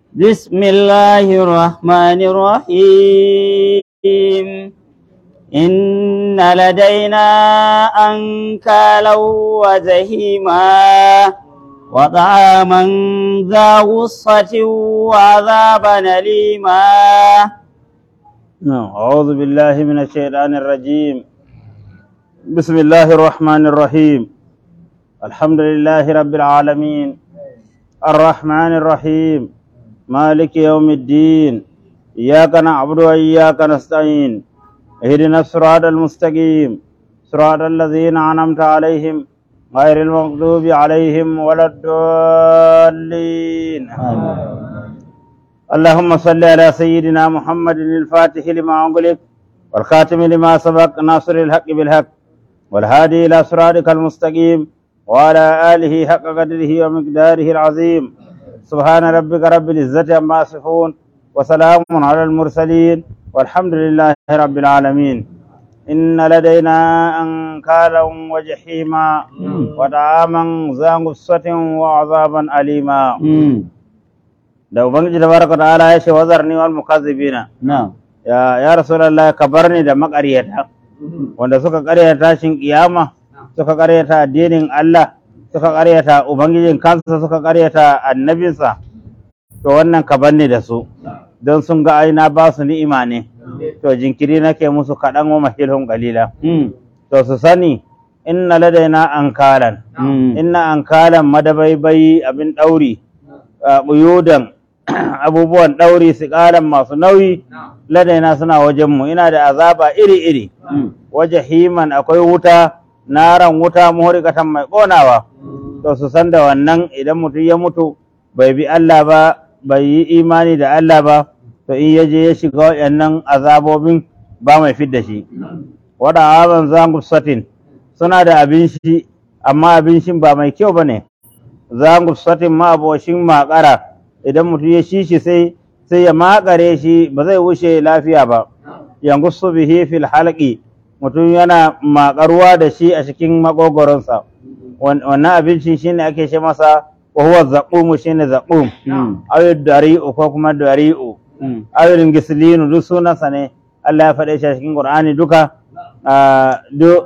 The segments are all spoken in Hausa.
بسم الله الرحمن الرحيم إن لدينا أنكالا وجهيما وطعاما ذا غصة وعذابا أليما نعم. أعوذ بالله من الشيطان الرجيم بسم الله الرحمن الرحيم الحمد لله رب العالمين الرحمن الرحيم مالك يوم الدين إياك نعبد وإياك نستعين اهدنا الصراط المستقيم صراط الذين أنعمت عليهم غير المغضوب عليهم ولا الضالين اللهم صل على سيدنا محمد الفاتح لما أغلق والخاتم لما سبق ناصر الحق بالحق والهادي إلى صراطك المستقيم وعلى آله حق قدره ومقداره العظيم سبحان ربك رب العزة عما يصفون وسلام على المرسلين والحمد لله رب العالمين إن لدينا أنكالا وجحيما وطعاما ذا غصة وعذابا أليما da ubangiji tabaraka ta'ala ya ce wazarni wal mukazzibina نعم ya ya rasulullah ka bar ni da makaryata wanda suka karyata shin kiyama suka karyata addinin Allah suka karyata ubangijin kansa suka karyata annabinsa to wannan ka bar ni da su don sun ga aina ba su ni'ima ne to jinkiri nake musu kaɗan wa mahilhun qalila to su sani inna ladaina ankalan inna ankalan madabaibai abin ɗauri buyudan abubuwan ɗauri siƙalan masu nauyi ladaina suna wajenmu ina da azaba iri-iri waje himan akwai wuta naran wuta muhurikatan mai ƙonawa to su san da wannan idan mutum ya mutu bai bi Allah ba bai yi imani da Allah ba to in ya je ya shiga waɗannan azabobin ba mai fidda shi wada aban zangu satin suna da abin shi amma abin shi ba mai kyau ba ne zangu satin ma aboshin makara idan mutum ya shi shi sai sai ya makare shi ba zai wuce lafiya ba yanzu su bihi fil halqi mutum yana makaruwa da shi a cikin makogoronsa wannan abincin shine ake ce masa wa huwa zaqum shine zaqum aw dari'u ko kuma dari'u aw gislinu duk sunansa ne Allah ya faɗe shi a cikin Qur'ani duka duk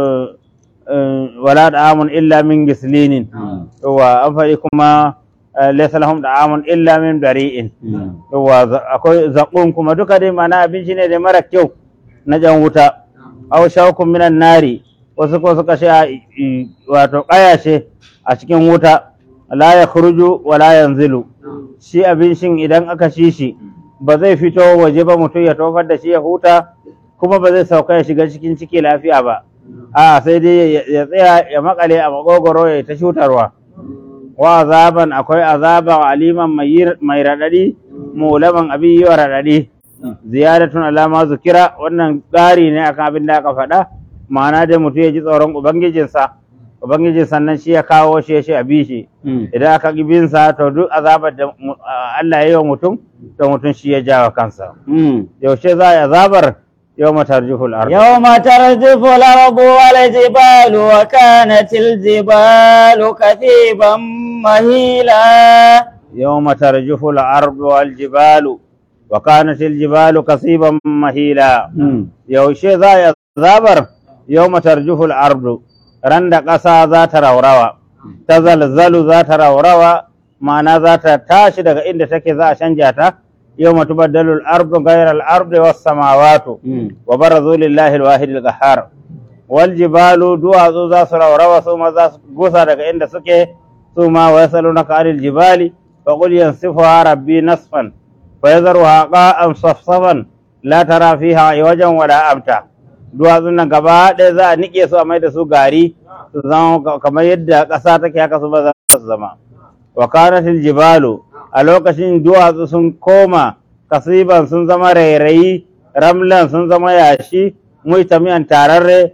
wala da'amun illa min gislinin wa an faɗi kuma laysa lahum da'amun illa min dari'in wa akwai zaqum kuma duka dai mana abinci ne da mara kyau na jan wuta aw shawkum minan nari wasu ko suka sha wato kayashe a cikin wuta la ya khruju wa la yanzilu shi abincin idan aka ci shi ba zai fito waje ba mutum ya tofar da shi ya huta kuma ba zai sauka ya shiga cikin ciki lafiya ba a sai dai ya tsaya ya makale a makogoro ya ta shutarwa wa azaban akwai azaba aliman mai raɗaɗi mulaman abin yi wa raɗaɗi ziyaratun alama zukira wannan ƙari ne akan abin da aka faɗa ma'ana dai mutum ya ji tsoron ubangijinsa ubangijin sannan shi ya kawo shi ya shi a bishi idan aka ƙi binsa to duk azabar da Allah ya yi wa mutum to mutum shi ya jawa kansa yaushe za a yi azabar يوم ترجف الأرض يوم ترجف الأرض والجبال وكانت الجبال كثيبا مهيلا يوم ترجف الأرض والجبال وكانت الجبال كثيبا مهيلا يوشي ذا يذابر يوم ترجف الأرض رند قصا ذات روروا تزلزل ذات روروا معنى ذات تاشد إن تكي ذا شنجاتا يوم تبدل الأرض غير الأرض والسماوات وبرزوا لله الواحد القهار والجبال دوا ذا سروروا ثم ذا غسا daga inda suke ثم ويسألونك عن الجبال فقل ينسفها ربي نصفا فيذرها قاء صفصفا لا ترى فيها عوجا ولا أمتا duwatsun nan gaba ɗaya za a niƙe su a mai da su gari su zama kamar yadda ƙasa take haka su ba za su zama wa kanatil jibalu a lokacin duwatsu sun koma kasiban sun zama rairayi ramlan sun zama yashi muitamiyan tararre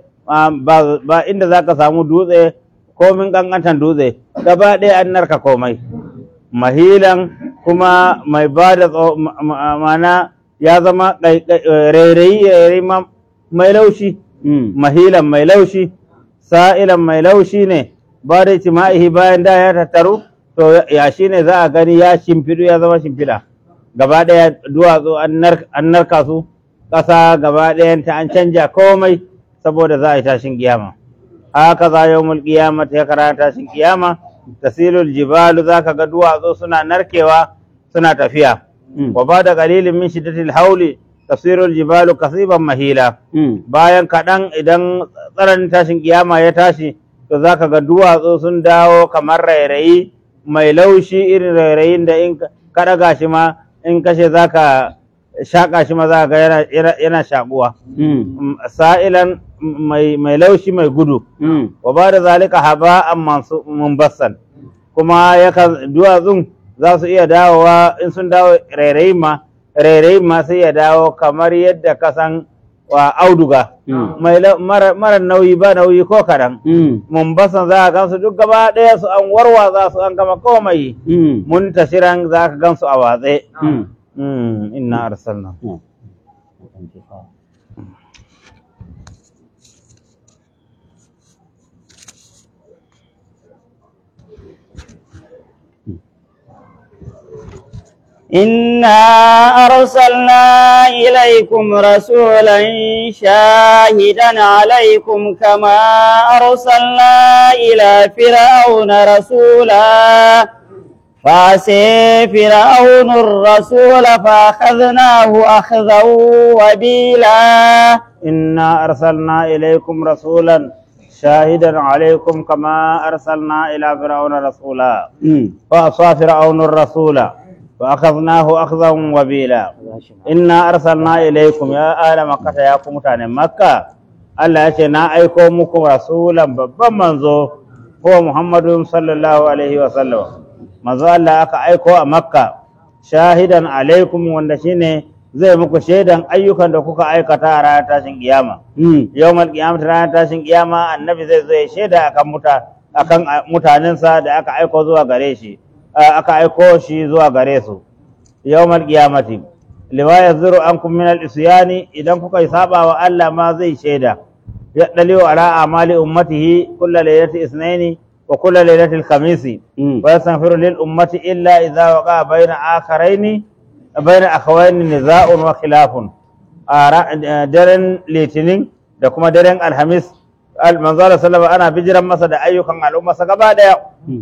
ba inda za ka samu dutse komin ƙanƙantan dutse gaba ɗaya an narka komai mahilan kuma mai ba da mana ya zama rairayi mai laushi mahilan mai laushi sa'ilan mai laushi ne ba da itima'ihi bayan da ya tattaru to yashi ne za a gani ya shimfiɗu ya zama shimfiɗa gaba ɗaya duwatsu an nar- an narka su ƙasa gaba ɗayanta an canja komai saboda za a yi tashin kiyama haka za yau mulkiyama ta karanta tashin kiyama tasilul jibalu za ka ga duwatsu suna narkewa suna tafiya Mm. wa ba da qalilin min shiddatil hauli tasirul jibalu kasiban mahila Mm. bayan kaɗan idan tsananin tashin kiyama ya tashi to za ka ga duwatsu sun dawo kamar rairayi mai laushi irin rairayin da in ka ɗaga shi ma in kashe za ka shaƙa shi ma za ka ga yana, yana, yana shaƙuwa Mm. Mm, sa'ilan mai, mai laushi mai gudu Mm. wa ba da zalika haba'an mansu mumbassan kuma yakan duwatsun za su iya dawowa in sun dawo rairayin ma rairayin ma sai ya dawo kamar yadda ka san wa auduga Mm. mai lau- mara mara nauyi ba nauyi ko kaɗan Mm. mumbasan za a gansu duk gaba ɗaya su an warwaza su an gama komai Mm. mun tashiran za ka gansu a watse Mm. Mm, inna arsalna Mm. إنا أرسلنا إليكم رسولا شاهدا عليكم كما أرسلنا إلى فرعون رسولا فعسي فرعون الرسول فأخذناه أخذا وبيلا إنا أرسلنا إليكم رسولا شاهدا عليكم كما أرسلنا إلى فرعون رسولا فأصى فرعون الرسول فأخذناه أخذا وبيلا إنا أرسلنا إليكم يا آل مكة يا كمتان مكة Allah ya ce na aiko muku rasulan babban manzo ko Muhammadu sallallahu alaihi wa sallam manzo Allah aka aiko a Makka shahidan alaikum wanda shine zai muku shaidan ayyukan da kuka aikata a ranar tashin kiyama yawmal qiyamah ranar tashin kiyama annabi zai zo ya shaida akan muta akan a- mutanensa da aka aiko zuwa gare shi a- aka aiko shi zuwa gare su yawmal qiyamati liwa yazuru ankum min al-isyani idan kuka yi saba wa Allah ma zai shaida ya daliu ala amali ummatihi kullu laylati isnaini wa kullu laylati al-khamisi wa yastaghfiru lil ummati illa idha waqa bayna akharaini bayna akhawaini niza'un wa khilafun a ra- eh, daren litinin da kuma daren alhamis al-manzala sallama ana bijiran masa da ayyukan al'umma sa gaba daya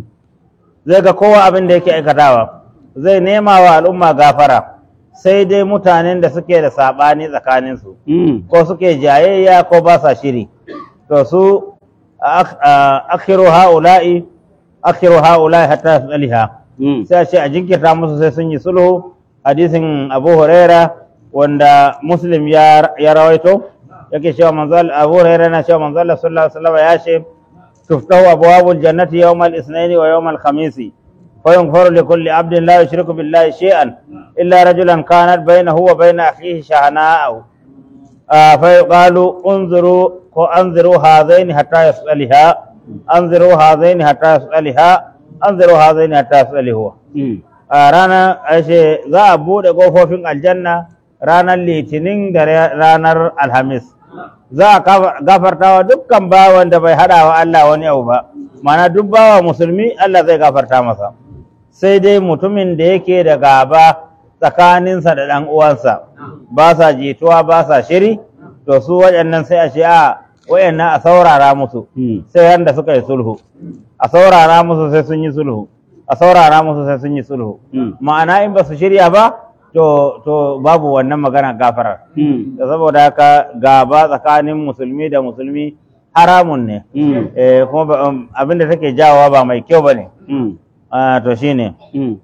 zai ga kowa abin da yake aikatawa zai nema wa al'umma gafara sai dai mutanen da suke da saɓani tsakaninsu ko suke jayayya ko ba sa shiri to su ak- a- akhiru ha'ula'i akhiru ha'ula'i hatta tsaliha sai a ce a jinkirta musu sai sun yi sulhu hadisin abu huraira wanda muslim ya ya rawaito yake cewa manzo Allah- abu huraira na cewa manzo Allah sallallahu alaihi wasallam ya ce تفتح أبواب الجنة يوم الاثنين ويوم الخميس فيغفر لكل عبد لا يشرك بالله شيئا إلا رجلا كانت بينه وبين أخيه شحناء آه فيقال انظروا انظروا هذين حتى يسألها انظروا هذين حتى يسألها انظروا هذين حتى يسأله a ranar ashe za a buɗe ƙofofin aljanna ranar litinin da ra- ranar alhamis za a kafa- gafarta wa dukkan bawan da bai haɗa wa Allah wani abu ba mana duk bawa musulmi Allah zai gafarta masa sai dai mutumin da yake da gaba tsakaninsa da ɗan uwansa ba sa jituwa ba sa shiri to su waɗannan sai a ce a waɗannan a saurara musu sai yanda suka yi sulhu a saurara musu sai sun yi sulhu a saurara musu sai sun yi sulhu ma'ana in ba su shirya ba to to babu wannan magana gafarar da saboda haka gaba tsakanin musulmi da musulmi haramun ne eh, kuma ba- um, abinda take jawowa ba mai kyau ba ne Ah, to shine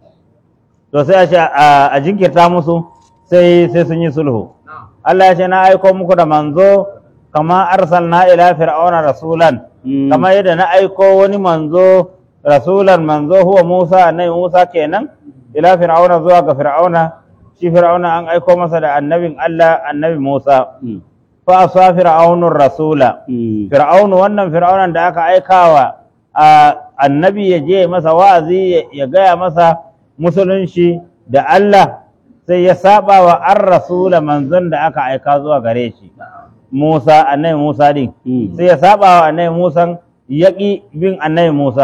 to sai a ce a a jinkirta musu sai sai sun yi sulhu Allah ya ce na aiko muku da manzo kama arsalna ila fir'auna rasulan kama yadda na aiko wani manzo rasulan manzo huwa Musa annabi Musa kenan ila fir'auna zuwa ga fir'auna shi fir'auna an aiko masa da annabin Allah annabi Musa fa asa fir'aunur rasula fir'aunu wannan fir'aunan da aka aikawa a annabi ya je masa wa'azi ya- ya gaya masa musulunci da Allah sai ya saba wa an rasula manzon da aka aika zuwa gare shi Musa annabi Musa din sai ya saba wa annabi Musa yaƙi bin annabi Musa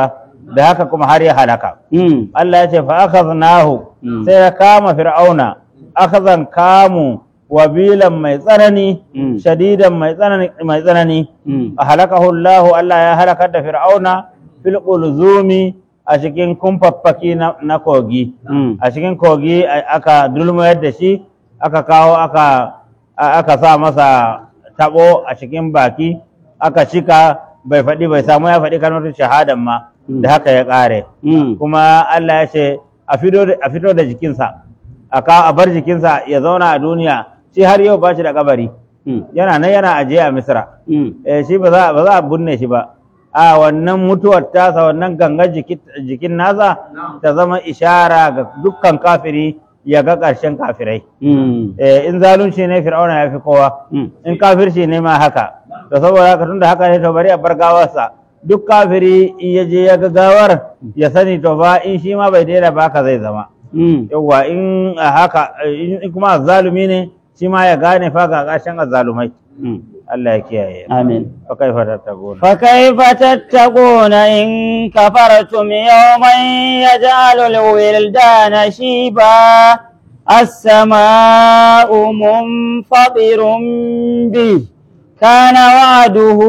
da haka kuma har ya halaka Mm. Allah ya ce fa akhadnahu Mm. sai ya kama fir'auna akhazan kamu wabilan mai tsanani Mm. shadidan mai tsanani mai tsanani Mm. a halakahu Allah Allah ya halakar da fir'auna fil qulzumi a cikin kumfaffaki na, na kogi Mm. a cikin kogi a- aka dulmayar da shi aka kawo aka a- aka sa masa tabo a cikin baki aka cika bai faɗi bai samu ya faɗi kalmar shahadan ma Mm. da haka ya ƙare Mm. kuma Allah ya ce a fito da- a fito da jikinsa a ka a bar jikinsa ya zauna a duniya shi har yau ba shi da kabari Mm. yana nan yana ajiye a misra Mm. eh, shi ba za ba za a binne shi ba a wannan mutuwar tasa wannan gangan jiki- jikin nasa ta zama ishara ga dukkan kafiri ya ga ƙarshen kafirai Mm. eh, in zalunci ne fir'auna ya fi kowa Mm. in kafirci ne ma haka da saboda haka tunda haka ne to bari a bar gawarsa duk kafiri in ya je ya ga gawar ya sani to ba in shi ma bai daina ba haka zai zama Mm. yawwa in a haka in in kuma azzalumi ne shi ma ya gane fa ga ƙarshen azzalumai Mm. Allah ya kiyaye Amin. fa kaifa tattaquna فكيف تتقون إن كفرتم يوما يجعل الولدان شيبا السماء منفطر به كان وعده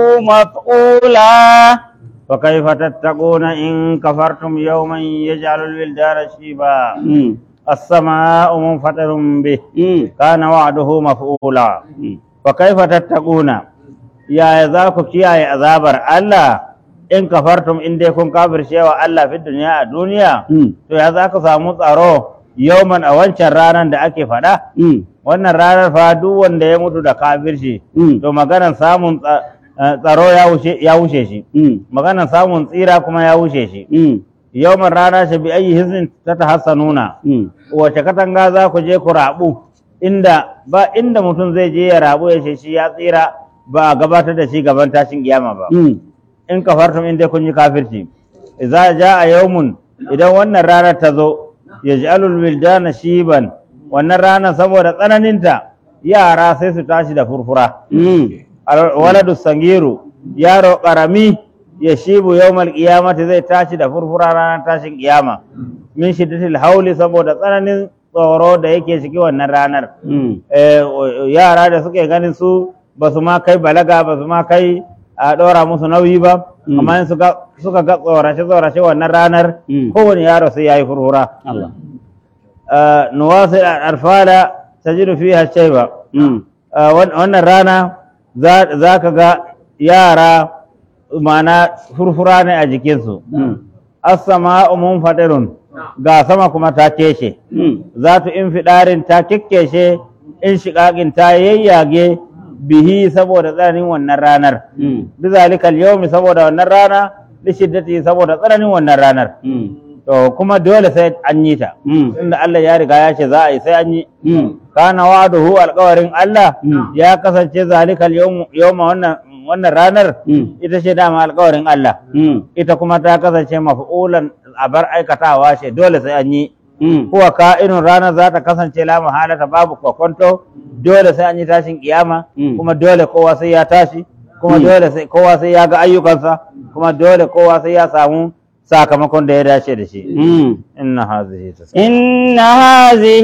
مفعولا فكيف تتقون إن كفرتم يوما يجعل الولدان شيبا مم. السماء منفطر به مم. كان وعده مفعولا مم. فكيف تتقون يا ذاك كيا عذابر الله in kafartum in dai kun kafirce wa Allah fi duniya a duniya مم. to ya za ku samu tsaro yauman a wancan ranar da ake faɗa مم. wannan ranar fa duk wanda ya mutu da kafirci مم. to maganar samun tsa- eh, tsaro ya wuce ya wuce shi مم. maganar samun tsira kuma ya wuce shi مم. yawman rana shi bi ayi hizin ta tahassanuna مم. wace katanga za ku je ku rabu inda ba inda mutum zai je ya rabu ya ce shi ya tsira ba a gabatar da shi gaban tashin kiyama ba مم. in kafartum in dai kun yi kafirci idza jaa yawmun idan wannan ranar ta zo yaj'alul wildana shiban wannan ranar saboda tsananinta yara sai su tashi da furfura مم. Al- waladu sangiru yaro karami ya shibu yawmal qiyamati zai tashi da furfura ranar tashin kiyama min shiddatil hauli saboda tsananin tsoro da yake ciki wannan ranar مم. Eh, o- yara da suke ganin su ba su ma kai balaga ba su ma kai a ɗora musu nauyi ba Mm. amma in suka suka ga tsorace tsorace wannan ranar Mm. kowane yaro sai yayi furfura الله Eh, nuwasil alfala tajidu fiha shayba مم. Uh, wan- wannan rana za za ka ga yara mana furfura ne a jikinsu مم. as-sama'u munfadirun ga sama kuma ta keshe مم. za tu in fiɗarin ta kekkeshe in shiƙaƙin ta yayyage bihi saboda tsananin wannan ranar مم. bizalikal yawmi saboda wannan rana li shiddati saboda tsananin wannan ranar مم. to kuma dole sai an yi ta مم. inda Allah ya riga ya ce za a yi sai an yi مم. kana wa'aduhu alƙawarin Allah Mm. ya kasance zalikal yawm yawma wannan wannan ranar Mm. ita ce dama alƙawarin Allah مم. ita kuma ta kasance maf'ulan abar aikatawa ce dole sai an yi مم. kuwa ka'inun ranar za ta kasance la mahalata babu kwakwanto dole sai an yi tashin kiyama Mm. kuma dole kowa sai ya tashi kuma Mm. dole sai kowa sai ya ga ayyukansa kuma dole kowa sai ya samu sakamakon da ya dace da shi مم. inna hazihi tas إن هذه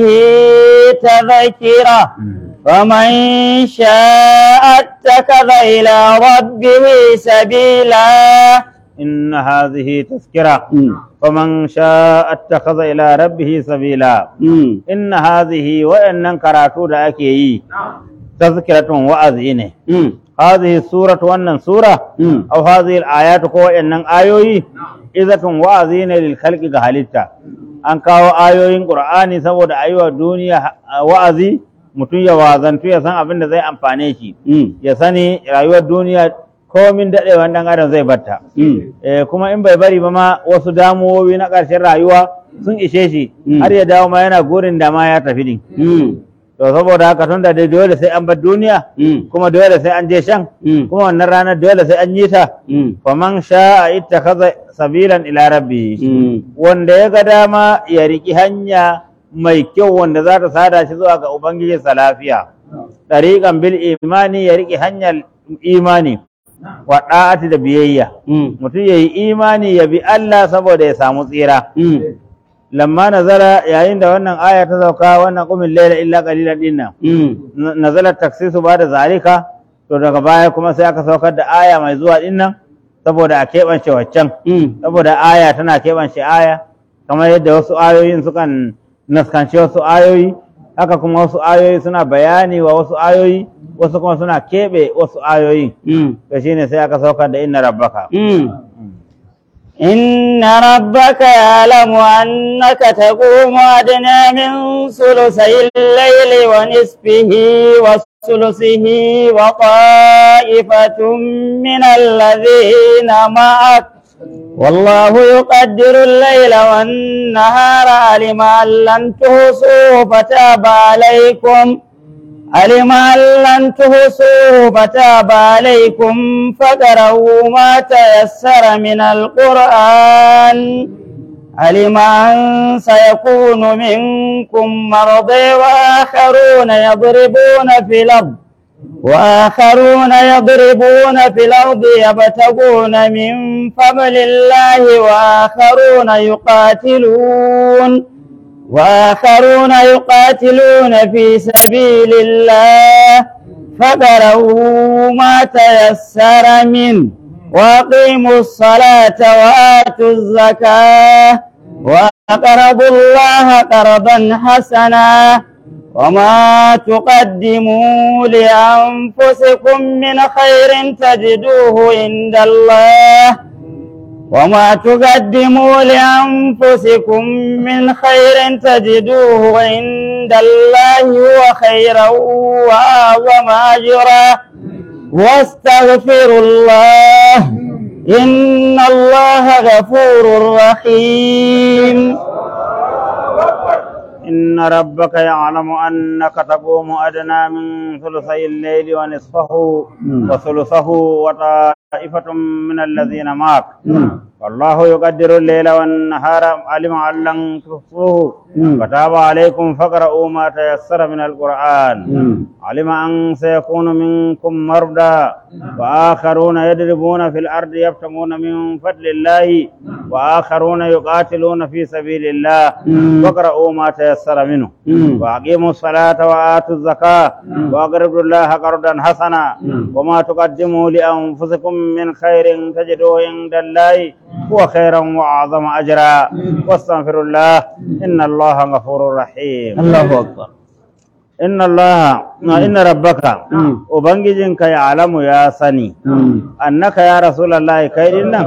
تذكرة ومن شاء اتخذ إلى ربه سبيلا inna hazihi tazkira مم. faman sha'a attakhadha ila rabbih sabila مم. inna hazihi wa'annan karatu da ake yi tazkiratun wa'azi ne مم. هذه السورة وأن سورة مم. أو هذه الآيات كو إن آيوي إذا وعظين للخلق كهلتا أن كاو آيوين قرآني سبود أيوة الدنيا وعظي mutum ya wazantu ya san abin da zai amfane shi مم. ya sani rayuwar duniya komin daɗewan ɗan adam zai batta مم. Eh, kuma in bai bari ba ma wasu damuwowi na ƙarshen rayuwa sun ishe shi Mm. har ya dawo ma yana gurin da ma ya tafi din مم. to saboda haka tun da dai dole sai an bar duniya مم. kuma dole sai an je shan مم. kuma wannan ranar dole sai an yi ta مم. faman sha'a ittakhadha sabilan ila rabbi مم. wanda ya ga dama ya riki hanya mai kyau wanda za ta sada shi zuwa ga ubangiji sa lafiya dariqan bil imani ya riki hanyar imani wa da'ati da biyayya Mm. mutum yayi imani ya bi Allah saboda ya samu tsira Mm. lamma nazara yayin da wannan aya ta sauka wannan qumil layla illa qalilan dinnan Mm. na- nazala taksisu ba da zalika to daga baya kuma sai aka saukar da aya mai zuwa dinnan saboda a keɓance waccan Mm. saboda aya tana keɓance aya kamar yadda wasu ayoyin sukan naskanci wasu ayoyi haka kuma wasu ayoyi suna bayani wa wasu ayoyi wasu kuma suna keɓe wasu ayoyi Mm. to shine sai aka saukar da inna rabbaka Mm. إن ربك يعلم أنك تقوم أدنى من ثلثي الليل ونصفه وثلثه وطائفة من الذين معك والله يقدر الليل والنهار علم أن لن تحصوه فتاب عليكم علم أن لن تحصوه فتاب عليكم فقرأوا ما تيسر من القرآن علم أن سيكون منكم مرضى وآخرون يضربون في الأرض وآخرون يضربون في الأرض يبتغون من فضل الله وآخرون يقاتلون وآخرون يقاتلون في سبيل الله فقرأوا ما تيسر منه وأقيموا الصلاة وآتوا الزكاة وأقرضوا الله قرضا حسنا وما تقدموا لأنفسكم من خير تجدوه عند الله وما تقدموا لأنفسكم من خير تجدوه عند الله هو خيرا وأعظم أجرا واستغفروا الله إن الله غفور رحيم إن ربك يعلم أنك تقوم أدنى من ثلثي الليل ونصفه وثلثه وطائفة من الذين معك والله يقدر الليل والنهار علم أن لن تحصوه فتاب عليكم فاقرؤوا ما تيسر من القرآن علم أن سيكون منكم مرضى وآخرون يضربون في الأرض يبتغون من فضل الله وآخرون يقاتلون في سبيل الله فاقرؤوا ما تيسر منه وأقيموا الصلاة وآتوا الزكاة وأقرضوا الله قرضا حسنا وما تقدموا لأنفسكم من خير تجدوه عند الله هو خيرا وأعظم أجرا واستغفروا الله إن الله غفور رحيم الله أكبر إن الله إن ربك وبنجينك يعلم يا سني أنك يا رسول الله كيدنا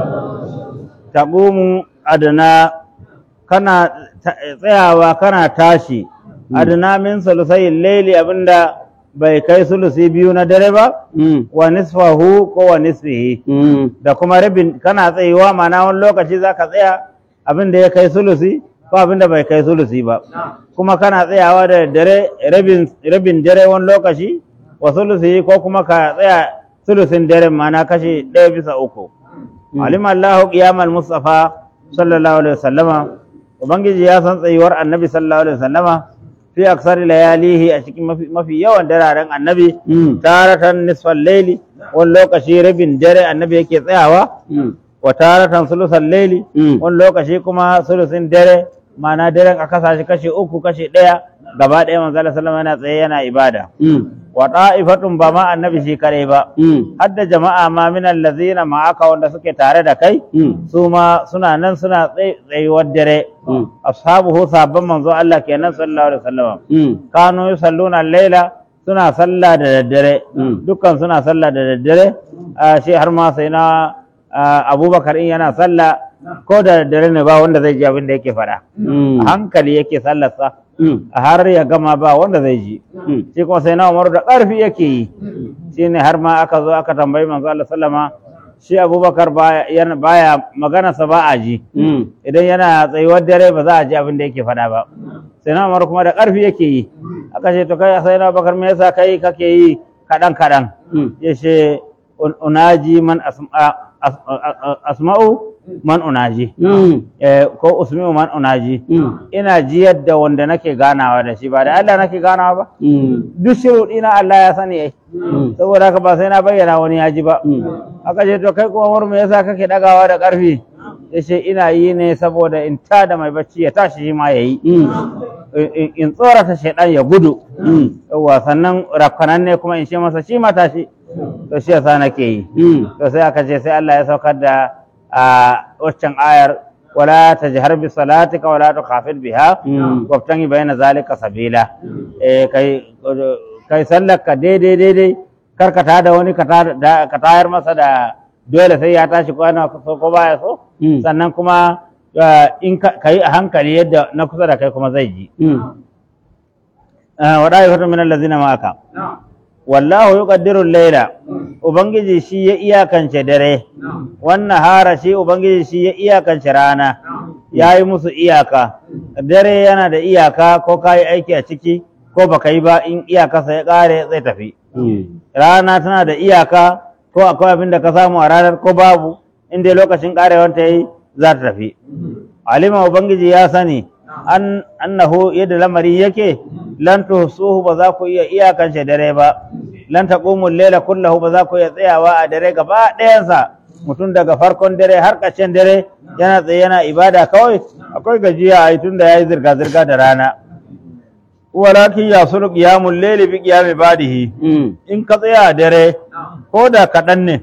تقوم أدنى kana tsayawa kana tashi adna min sulusai laili abinda bai kai sulusi biyu na dare ba wa nisfahu ko wa nisfihi da kuma rabin kana tsayewa ma'ana wani lokaci zaka tsaya abinda ya kai sulusi ko abinda bai kai sulusi ba kuma kana tsayawa da dare rabin rabin dare wani lokaci wa sulusi ko kuma ka tsaya sulusin dare ma'ana kashi ɗaya bisa uku alima Allahu qiyamal mustafa sallallahu alaihi wasallama ubangiji ya san tsayuwar annabi sallallahu alaihi wasallama fi aksari layalihi a cikin mafi, mafi yawan dararen annabi taratan nisfal laili wani lokaci rabin dare annabi yake tsayawa wa taratan sulusan laili wani lokaci kuma sulusin dare ma'ana daren a kasa shi kashi uku kashi ɗaya gaba ɗaya manzo Allah sallama yana tsaye yana ibada wa ta'ifatun ba ma annabi shi kare ba hadda jama'a ma min allazina ma'aka wanda suke tare da kai su ma suna nan suna tsayuwar dare ashabuhu sabban manzo Allah kenan sallallahu alaihi wasallam kanu yusalluna al-laila suna sallah da daddare dukkan suna sallah da daddare shi har ma sai na abubakar in yana sallah ko da daddare ne ba wanda zai ji abin da yake faɗa a hankali yake sallarsa har ya gama ba wanda zai ji shi kuma sai na umaru da ƙarfi yake yi shi ne har ma aka zo aka tambayi manzo Allah sallama shi abubakar baya maganarsa ba a ji idan yana tsayuwar dare ba za a ji abin da yake faɗa ba sai na umaru kuma da ƙarfi yake yi aka ce to kai sai na bakar me yasa kai kake yi kaɗan kaɗan ya ce unaji man asma'u man unaji Mm. eh, ko usmi'u man unaji Mm. ina jiyar da wanda nake ganawa da shi ba da Allah nake ganawa ba Mm. duk shiruɗi na Allah ya sani ai Mm. saboda haka ba sai na bayyana wani ya ji ba Mm. aka ce to kai kuma Umar me yasa kake dagawa da ƙarfi yace ina yi ne saboda in ta da mai bacci ya tashi shi ma yayi Mm. in- in- in tsorata shaidan ya gudu Mm. yawa sannan rafkanan ne kuma in ce masa shi ma tashi to shi yasa nake yi Mm. to sai aka ce sai Allah ya saukar da a waccan ayar wala tajhar bi salatika wala tukhafid biha Mm. wabtangi bayna zalika sabila eh kai kai sallar ka daidai daidai kar ka tada wani ka tada- da- ka tayar masa da dole sai ya tashi ko yana so ko baya so Mm. sannan kuma eh, in ka yi a hankali yadda na kusa da kai kuma zai ji Mm. wada ya min allazina ma'aka wallahu yuqaddiru al-layla ubangiji shi ya iyakance dare wannan hara shi ubangiji shi ya iyakance rana yayi musu iyaka dare yana da iyaka ko kai aiki a ciki ko baka yi ba in iyakarsa ya kare zai tafi Mm. rana tana da iyaka ko akwai abin da ka samu a ranar ko babu in dai lokacin karewar ta yi za ta tafi alima ubangiji ya sani an annahu yadda lamari yake lan tuhsuhu ba za ku iya iyakance dare ba lan taqumu layla kullahu ba za ku iya tsayawa a dare gaba ɗayansa mutum daga farkon dare har ƙarshen dare yana tsaye yana ibada kawai akwai gajiya a yi tun da ya yi zirga-zirga da rana walakin ya sulu qiyamul layli bi qiyami badihi Mm. in ka tsaya a dare ko da kaɗan ne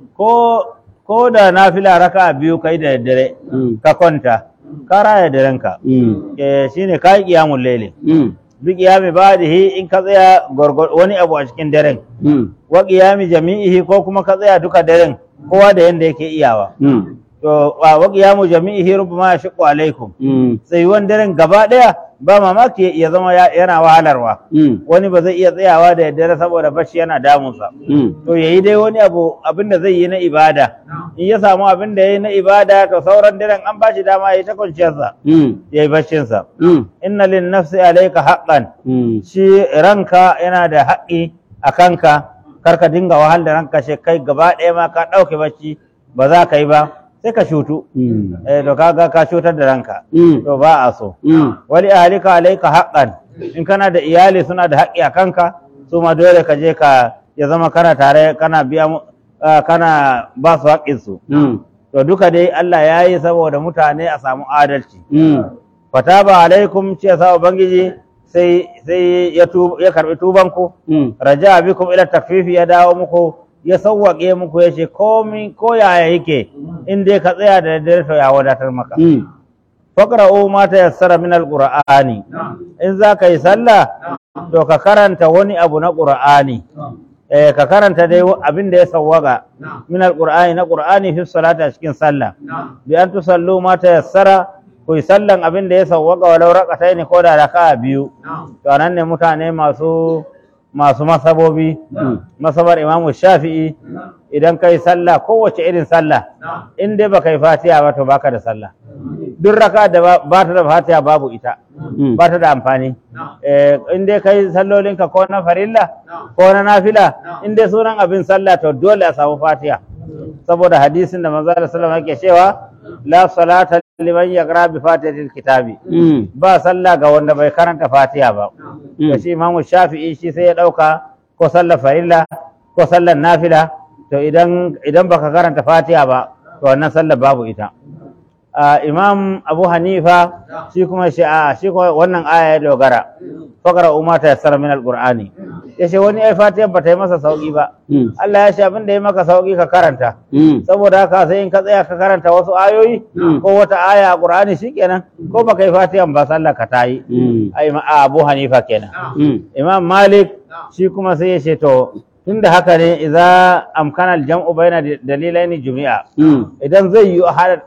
ko ko da nafila raka biyu kai da dare Mm. ka kwanta ka raya darenka Mm. eh shine kai qiyamul layli Mm. bi qiyami badihi in ka tsaya gorgor wani abu a cikin daren Mm. wa qiyami jami'ihi ko kuma ka tsaya duka daren kowa da yanda yake iyawa Mm. to wa wa qiyamu jami'ihi rubbama yashqu alaikum Mm. tsayuwan daren gaba daya ba mamaki ya zama ya- yana wahalarwa Mm. wani ba zai iya tsayawa da daddare saboda bacci yana damunsa Mm. to yayi dai wani abu abin da zai yi na ibada in ya samu abin da yayi na ibada to sauran daren an bashi dama yayi ta kwanciyarsa Mm. yayi baccinsa Mm. inna lin nafsi alayka haqqan Mm. shi ranka yana da haƙƙi a kanka kar ka dinga wahal da ranka shi kai gaba ɗaya ma ka ɗauke bacci ba za ka yi ba sai ka shutu Mm. eh to kaga ka shutar da ranka Mm. to ba a so Mm. wali ahlika alayka haqqan in kana da iyali suna da haƙƙi a kanka su ma dole ka je ka ya zama kana tare kana biya mu- ah, kana ba su haƙƙin su Mm. to duka dai Allah ya yi saboda mutane a samu adalci Mm. fataba alaikum ce sa ubangiji sai sai ya tu ya karbi tuban ku Mm. raja bikum ila takfifi ya dawo muku ya sawwake muku ya ce komi ko yaya yake in dai ka tsaya da daddare to ya wadatar maka Mm. faqra'u ma tayassara min alqur'ani in za ka yi sallah to ka karanta wani abu na qur'ani eh ka karanta dai abin da ya sawwaga min alqur'ani na qur'ani fi salati a cikin sallah bi an tusallu ma tayassara ku yi sallan abin da ya sawwaga walau raqataini ko da raka'a biyu to anan ne mutane masu masu masabobi masabar imamu shafi'i idan kai sallah kowace irin sallah in dai baka yi fatiha ba to baka da sallah duk raka da ba- ba ta da fatiha babu ita Mm. ba ta da amfani eh in dai kai sallolinka ko na farilla ko na nafila in dai sunan abin sallah to dole a samu fatiha saboda hadisin da manzo sallallahu alaihi wasallam yake cewa la salata liman yaqra bi fatihatil kitabi Mm. ba sallah ga wanda bai karanta fatiha ba Mm. da shi imamu shafi'i shi sai ya ɗauka ko sallar farilla ko sallar nafila to idan idan baka karanta fatiha ba to wannan sallar babu ita Ah, imam abu hanifa shi kuma shi a shi kuma wannan aya ya dogara fakara umma ta yassara min alqur'ani yace wani ai fatiha ba ta yi masa sauki ba Mm. Allah ya ce abin da ya maka sauki ka karanta Mm. saboda haka sai in ka tsaya ka karanta wasu ayoyi Mm. ko wata aya a qur'ani shikenan ko baka yi fatiha ba sallar ka ta yi Mm. ai ma- a abu hanifa kenan Mm. imam malik shi kuma sai ya ce to tunda haka ne idza amkana al-jam'u baina dalilaini jumi'a Mm. idan zai yi a hada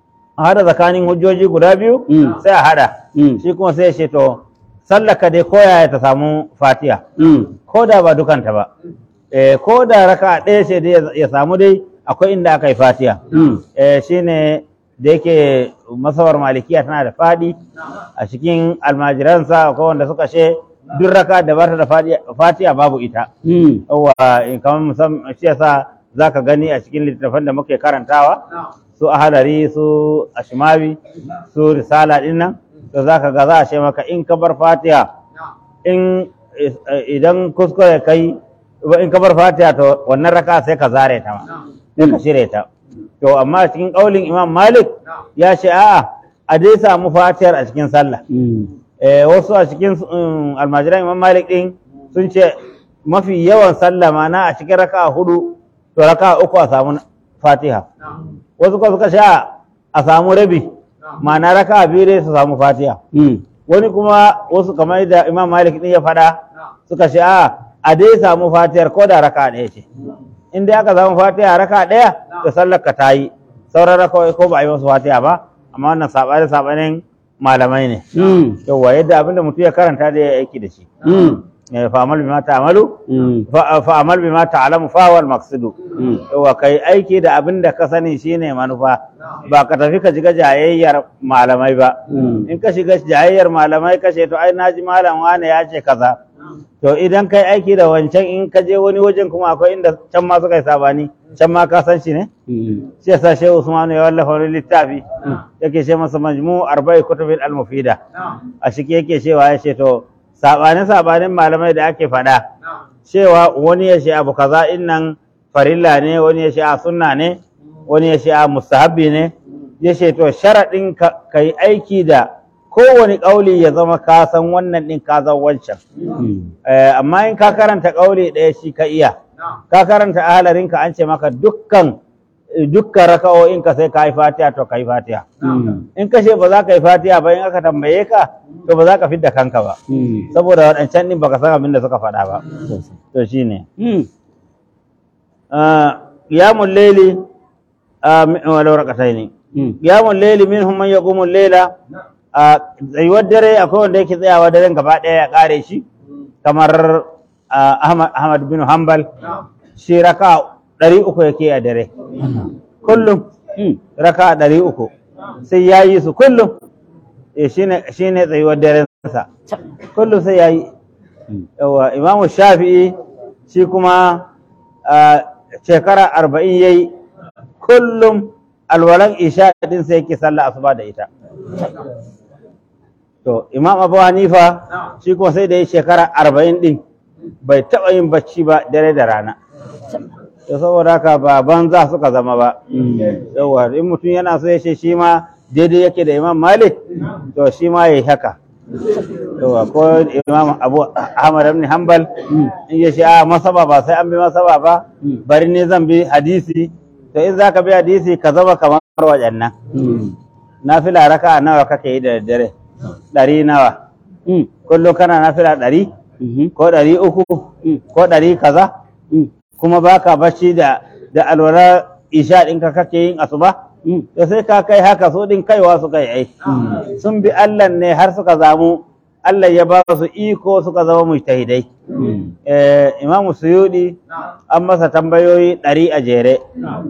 a hada tsakanin hujjoji guda biyu Mm. sai a hada Mm. shi kuma sai ya ce to sallaka dai koya ta samu fatiha Mm. ko da ba dukanta ba eh ko da raka ɗaya ce dai ya- ya samu dai akwai inda aka yi fatiha Mm. eh shine da yake masabar malikiya tana da fadi a cikin almajiransa ko wanda suka ce duk raka da bata da fadi- fatiha babu ita Mm. yawa in kamar musamman shi yasa zaka gani a cikin littattafan da muke karantawa su ahalari su ashmawi su risala din nan to zaka ga za a ce maka in ka bar fatiha in idan kuskure kai in ka bar fatiha to wannan raka sai ka zare ta ma sai ka shirye ta to amma cikin kaulin imam malik ya ce a'a a dai samu fatihar a cikin sallah eh wasu a cikin um, almajiran imam malik din sun ce mafi yawan sallah mana a cikin raka hudu to raka uku a samu fatiha wasu kuma suka sha a samu rabi ma'ana raka biyu dai su samu fatiha wani kuma wasu kamar da imam malik din ya faɗa suka ce a a dai samu fatihar ko da raka ɗaya ce in dai aka samu fatiha raka ɗaya to sallar ka ta yi sauran raka ko ba a yi wasu fatiha ba amma wannan saɓani saɓanin malamai ne yawwa yadda abinda mutum ya karanta da ya aiki da shi Eh, fa'amal bima ta'malu fa- fa'amal bima ta'lamu fa huwa al-maqsudu yawwa kai aiki da abinda ka sani shine manufa ba ka tafi ka shiga jayayyar malamai ba in ka shiga jayayyar malamai ka ce to ai naji malam wane ya ce kaza to idan kai aiki da wancan in ka je wani wajen kuma akwai inda can ma suka yi sabani can ma ka san shi ne shi yasa shehu usmanu ya wallafa wani littafi yake ce masa majmu arba'i kutubin al-mufida a ciki yake cewa ya ce to sabanin sabanin malamai da ake faɗa cewa wani ya ce abu kaza in nan farilla ne wani ya ce a sunna ne wani ya ce a mustahabbi ne ya ce to sharaɗin ka ka yi aiki da kowane ƙauli ya zama ka san wannan ɗin ka san wancan Eh, amma in ka karanta ƙauli ɗaya shi ka iya ka karanta ahalarinka an ce maka dukkan dukkan raka'o'in ka sai ka yi fatiha to ka yi fatiha in ka ce ba za ka yi fatiha ba in aka tambaye ka to ba za ka fidda kanka ba saboda waɗancan ɗin baka san abin da suka faɗa ba to shine qiyamul layli walau rakataini qiyamul layli minhum man yaqumu al-layla tsayuwar dare akwai wanda yake tsayawa daren gaba ɗaya ya ƙare shi kamar ah, Ahmad Ahmad bin Hanbal shi raka ɗari uku yake a dare kullum raka ɗari uku sai ya yi su kullum Eh, shine shine tsayuwar darensa kullum sai ya yi yawa imamu shafi'i shi kuma ah, shekara arba'in ya yi kullum alwalan isha din sai yake sallah asuba da ita to imam abu hanifa shi kuma sai da ya shekara arba'in din bai taɓa yin bacci ba dare da rana to saboda haka ba banza suka zama ba yawa in mutum yana so ya ce shi ma daidai yake da imam malik to shi ma ya yi haka yawa ko imam abu ahmad ibn hanbal in ya ce a masaba ba sai an bi masaba ba bari ne zan bi hadisi to in zaka bi hadisi ka zama kamar waɗannan nafila raka nawa kake yi da daddare ɗari nawa kullum kana nafila ɗari ko ɗari uku ko ɗari kaza kuma baka bacci da da alwala isha ɗinka kake yin asuba to sai ka kai haka su ɗin kaiwa suka yi ai sun bi Allah ne har suka zamu Allah ya ba su iko suka zama mujtahidai eh Imam Suyudi an masa tambayoyi ɗari a jere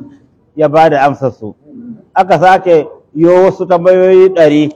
ya ba da amsar su aka sake yo wasu tambayoyi ɗari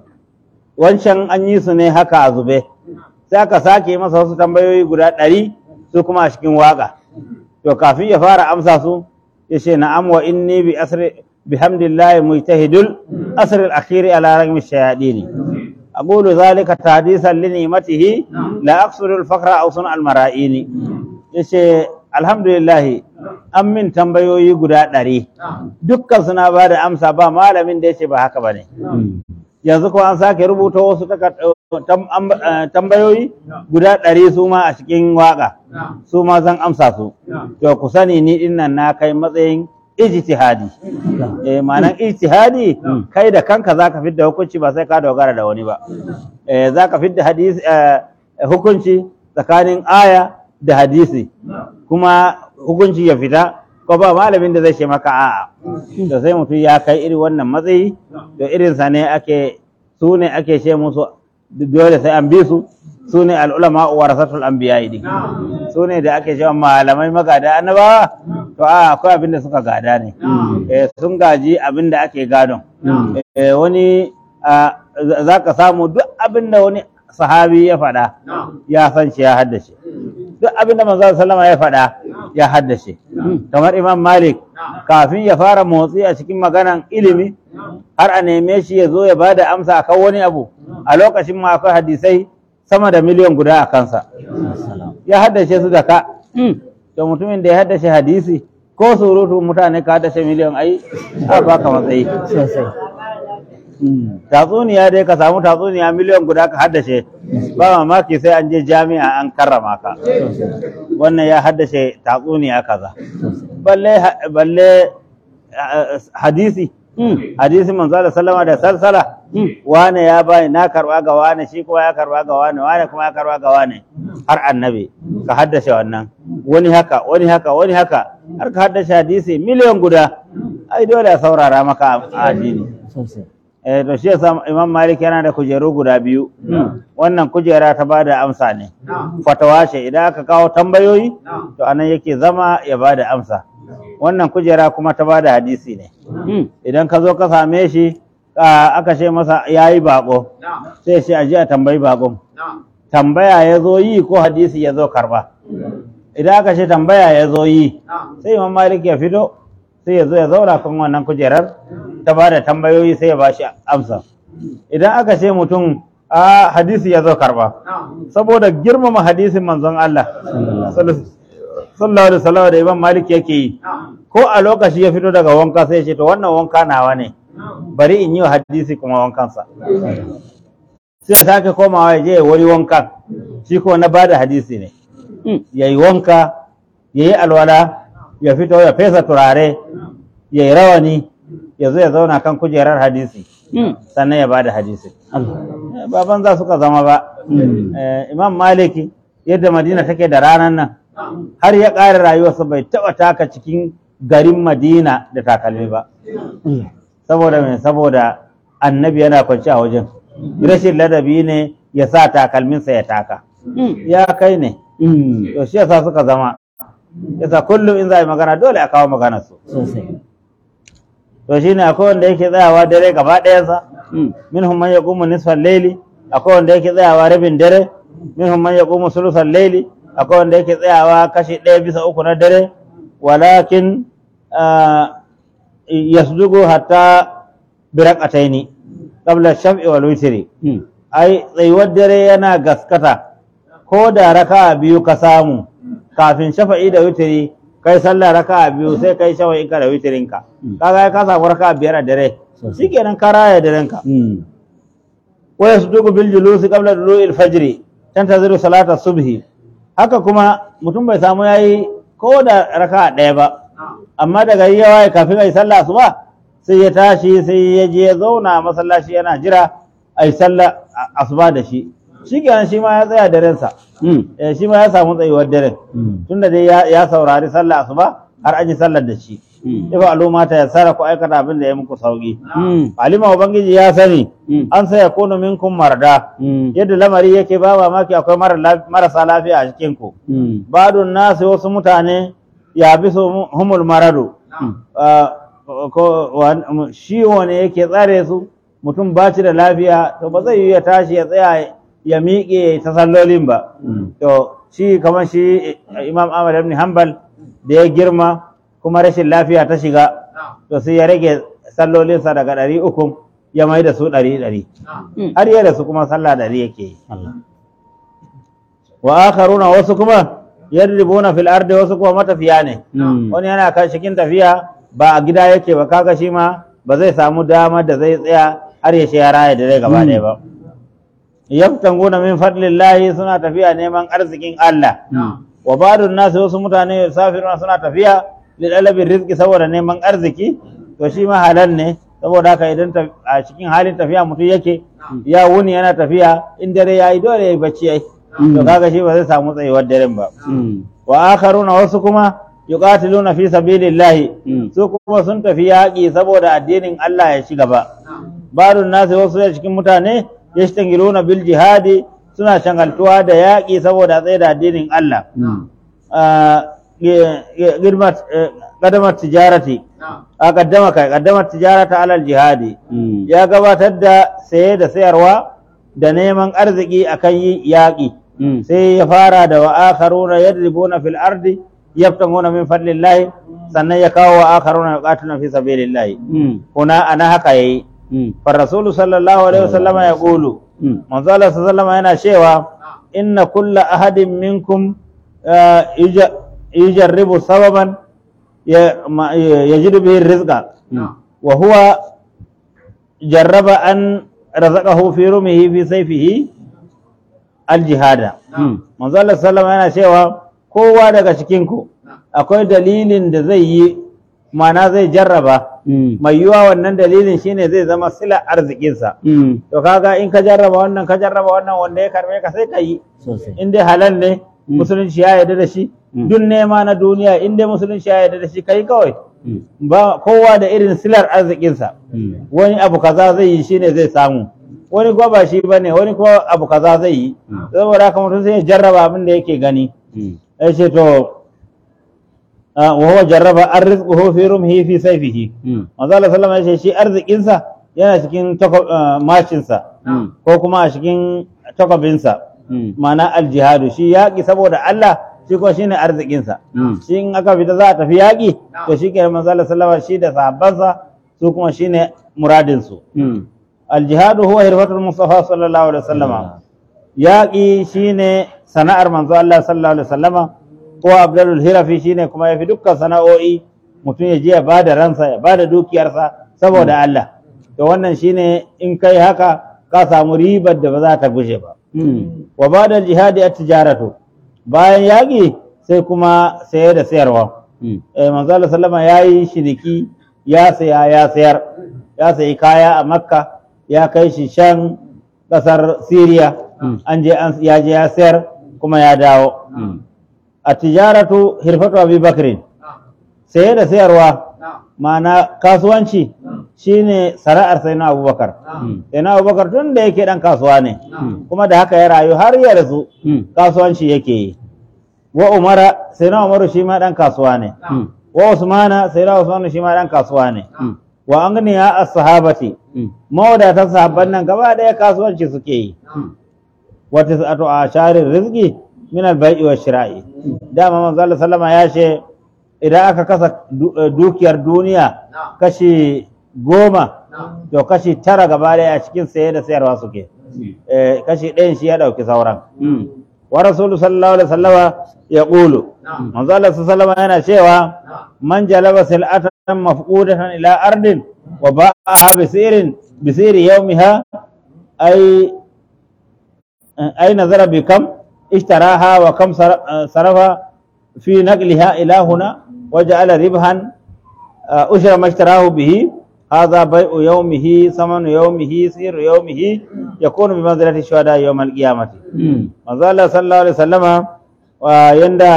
wancan an yi su ne haka a zube sai aka sake masa wasu tambayoyi guda ɗari su kuma a cikin waƙa to kafin ya fara amsa su ya ce na'am wa inni bi asri bihamdillahi mujtahidul asri al-akhiri ala ragmi shayadini aqulu zalika tahdisan li ni'matihi la aqsuru al-faqra aw sun al-mara'ini yace alhamdulillah an min tambayoyi guda ɗari dukkan suna ba da amsa ba malamin da yace ba haka bane yanzu ko an sake rubuta wasu takar- tam- am- eh, tambayoyi guda ɗari su ma a cikin waƙa su ma zan amsa su to ku sani ni din nan na kai matsayin ijtihadi eh ma'anan ijtihadi kai da kanka zaka fidda hukunci ba sai ka dogara da wani ba eh zaka fidda hadisi eh, hukunci tsakanin aya da hadisi kuma hukunci ya fita ko ba malamin da zai ce maka a'a to sai mutum ya kai irin wannan matsayi to irin sa ne ake su ne ake ce musu dole sai an bi su su ne al'ulama warasatul anbiya din su ne da ake cewa malamai magada annabawa to a akwai abin da suka gada ne eh, sun gaji abin da ake gadon Eh, wani ah, za- za ka samu duk abin da wani sahabi ya faɗa ya san shi ya haddace duk abin da manzo sallama ya faɗa ya haddace kamar imam malik kafin ya fara motsi a cikin maganan ilimi har a neme shi ya zo ya ba da amsa akan wani abu a lokacin ma akwai hadisai sama da miliyan guda a kansa ya haddace su da ka to mutumin da ya haddace hadisi ko surutu mutane ka haddace miliyan ai a baka matsayi sosai tatsuniya dai ka samu tatsuniya miliyan guda ka haddace ba mamaki sai an je jami'a an karrama ka wannan ya haddace tatsuniya kaza balle balle ah, hadisi hadisi manzo da sallama da salsala wane ya bani na karba ga wane shi kuma ya karba ga wane wane kuma ya karba ga wane har annabi ka haddace wannan wani haka wani haka wani haka har ka haddace hadisi miliyan guda ai dole a saurara maka a addini sosai eh to shi yasa Imam Malik yana da kujeru guda biyu wannan kujera ta bada amsa ne fatawa ce idan aka kawo tambayoyi to anan yake zama ya bada amsa wannan kujera kuma ta bada hadisi ne idan ka zo ka same shi a- aka ce masa yayi bako sai shi aje a tambayi bakon tambaya ya zo yi ko hadisi ya zo karba idan aka ce tambaya ya zo yi sai Imam Malik ya fito sai ya zo ya zauna kan wannan kujerar ta ba da tambayoyi sai ya ba shi amsa idan aka ce mutum a hadisi ya zo karba saboda girmama hadisin manzon Allah sallallahu alaihi wasallam da Imam Malik yake yi ko a lokaci ya fito daga wanka sai ya ce to wannan wanka nawa ne bari in yi wa hadisi kuma wankansa sai ya sake komawa ya je ya wani wankan shi ko na bada hadisi ne ya yi wanka ya yi alwala ya fito ya fesa turare ya yi rawani ya zo ya zauna kan kujerar hadisi sannan ya bada hadisi Eh, ba banza suka zama ba Eh, imam maliki yadda madina take da ranar nan har ya ƙara rayuwarsa bai taɓa taka cikin garin madina da takalmi ba saboda mai saboda annabi yana kwanci a wajen rashin ladabi ne ya sa takalminsa ya taka ya kai ne to shi yasa suka zama yasa kullum in za a yi magana dole a kawo maganar su sosai to shine akwai wanda yake tsayawa dare gaba ɗayansa minhum man yaqumu nisfal layli akwai wanda yake tsayawa rabin dare minhum man yaqumu sulusal layli akwai wanda yake tsayawa kashi ɗaya bisa uku na dare walakin ah, yasdugu hatta biraqataini qabla shaf'i wal witri ai tsayuwar dare yana gaskata ko da raka'a biyu ka samu kafin shafa'i da witiri kai sallah raka'a biyu sai kai shafa'i ka da witirinka kaga ka samu raka'a biyar a dare shikenan ka raya darenka wa yasduqu bil julusi qabla dulu'il fajr tantaziru salata subhi haka kuma mutum bai samu yayi ko da raka'a ɗaya ba amma daga yi yawa kafin ai sallah asuba sai ya tashi sai ya je ya zauna a masallaci yana jira ai sallah a- asuba da shi shikenan shi ma ya tsaya darensa eh, shi ma ya samu tsayuwar daren tunda dai ya, ya saurari sallah asuba har an yi sallar da shi ifa al'umma ta yassara ku aikata abin da ya muku sauki alima ubangiji ya sani an sai yakunu minkum marda yadda lamari yake ba mamaki akwai mara laf- marasa lafiya a cikin ku badun nasu wasu mutane ya bi su humul maradu Ah, ko wa- ciwo ne yake tsare su mutum ba shi da lafiya to ba zai yi ya tashi ya tsaya ya miƙe ta sallolin ba to shi kamar shi eh, imam ahmad ibn hanbal da ya girma kuma rashin lafiya ta shiga to sai ya rage sallolinsa daga ɗari uku ya mai da su ɗari ɗari har ya da su kuma sallah ɗari yake yi wa akharuna wasu kuma yadribuna fil ardi wasu kuma matafiya ne wani yana kan cikin tafiya ba a gida yake ba kaga shi ma ba zai samu damar da zai tsaya har ya ya raya da rai gaba ɗaya ba yaftanguna min fadlillahi suna tafiya neman arzikin Allah wa ba'dun nasu wasu mutane safiruna suna tafiya lidalabin rizki saboda neman arziki to shi ma halal ne saboda haka idan ta- a cikin halin tafiya mutum yake ya wuni yana tafiya in dare yayi dole yayi bacci ai to kaga shi ba zai samu tsayuwar daren ba wa akharuna wasu kuma yuqatiluna fi sabilillahi su kuma sun tafi yaƙi saboda addinin Allah ya ci gaba barun nasu wasu da cikin mutane yashtangiluna bil jihadi suna shangaltuwa da yaƙi saboda tsaye da addinin Allah Ah, ge- ge- girmat eh, qadamat tijarati a kaddama kai qaddamat tijarata alal jihadi ya gabatar da saye da sayarwa da neman arziki akan yi yaƙi sai ya fara da wa akharuna yadribuna fil ardi yabtaguna min fadlillahi sannan ya kawo wa akharuna yuqatiluna fi sabilillahi kuna ana haka yayi fa rasulu sallallahu alaihi wasallam ya qulu manzo Allah sallallahu alaihi yana cewa inna kulla ahadin minkum ah, yuja- yujarribu sababan ya- ma- yajidu bihi rizqa wa huwa jarraba an razaqahu fi rumihi fi sayfihi aljihada manzo Allah sallallahu alaihi yana cewa kowa daga cikin ku akwai dalilin da zai yi mana zai jarraba mai yiwa wannan dalilin shine zai zama sila arzikinsa to kaga in ka jarraba wannan ka jarraba wannan wanda ya karbe ka sai ka yi sosai in dai halal ne musulunci ya yarda da shi duk nema na duniya in dai musulunci ya yarda da shi kai kawai ba kowa da irin silar arzikinsa wani abu kaza zai yi shine zai samu wani kuwa ba shi bane wani kuwa abu kaza zai yi saboda haka mutum sai ya jarraba abin da yake gani ya ce to ah, wa huwa jarraba arrizquhu fi rumhi fi sayfihi manzo Allah sallama ya ce shi arzikinsa yana cikin tako- ah, mashinsa ko kuma a cikin takwabinsa ma'ana aljihadu shi yaƙi saboda Allah shi ko shine arzikinsa shi in aka fita za a tafi yaƙi to shi ke manzo Allah sallama shi da sahabbansa su kuma shine muradinsu aljihadu huwa hirfatul mustafa sallallahu alaihi wasallama yaƙi shine sana'ar manzo Allah sallallahu alaihi wasallama ko abdalul hirafi shine kuma yafi dukkan sana'o'i mutum ya je ya bada ransa ya bada dukiyarsa saboda Allah to wannan shine in kai haka ka samu ribar da ba za ta gushe ba wa bada jihadi at-tijaratu bayan yaƙi sai kuma saye da sayarwa eh manzo Allah sallama yayi shiniki ya saya ya sayar ya sayi kaya a Makka ya kai shi shan kasar Syria an je an ya je ya sayar kuma ya dawo a tijaratu hirfatu Abi Bakrin saye da sayarwa ma'ana kasuwanci shine sana'ar sai na Abubakar sai na Abubakar tun da yake dan kasuwa ne kuma da haka ya rayu har ya rasu kasuwanci yake yi wa Umara sai na Umaru shi ma dan kasuwa ne wa Usmana sai na Usmanu shi ma dan kasuwa ne wa agniya as-sahabati mawadatan sahabban nan gaba daya kasuwanci suke yi wa tis'atu asharir rizqi min al-bai'i wa shira'i dama manzo Allah sallama ya ce idan aka kasa du- eh, dukiyar duniya kashi goma to kashi tara gaba daya a cikin saye da sayarwa suke Eh, kashi ɗayan shi ya ɗauki sauran wa rasulu sallallahu alaihi wasallama ya ƙulu manzo Allah sallallahu alaihi yana cewa man jalaba sil'atan mafqudatan ila ardin wa ba'aha bi sirin bi siri yawmiha ay ay nazara bi kam ishtaraha wa kam sar- sarafa fi naqliha ila huna wa ja'ala ribhan ushra ma ishtarahu bihi هذا بيع يومه ثمن يومه سير يومه يكون بمنزلة الشهداء يوم القيامة manzo Allah sallallahu alaihi wasallama wa yanda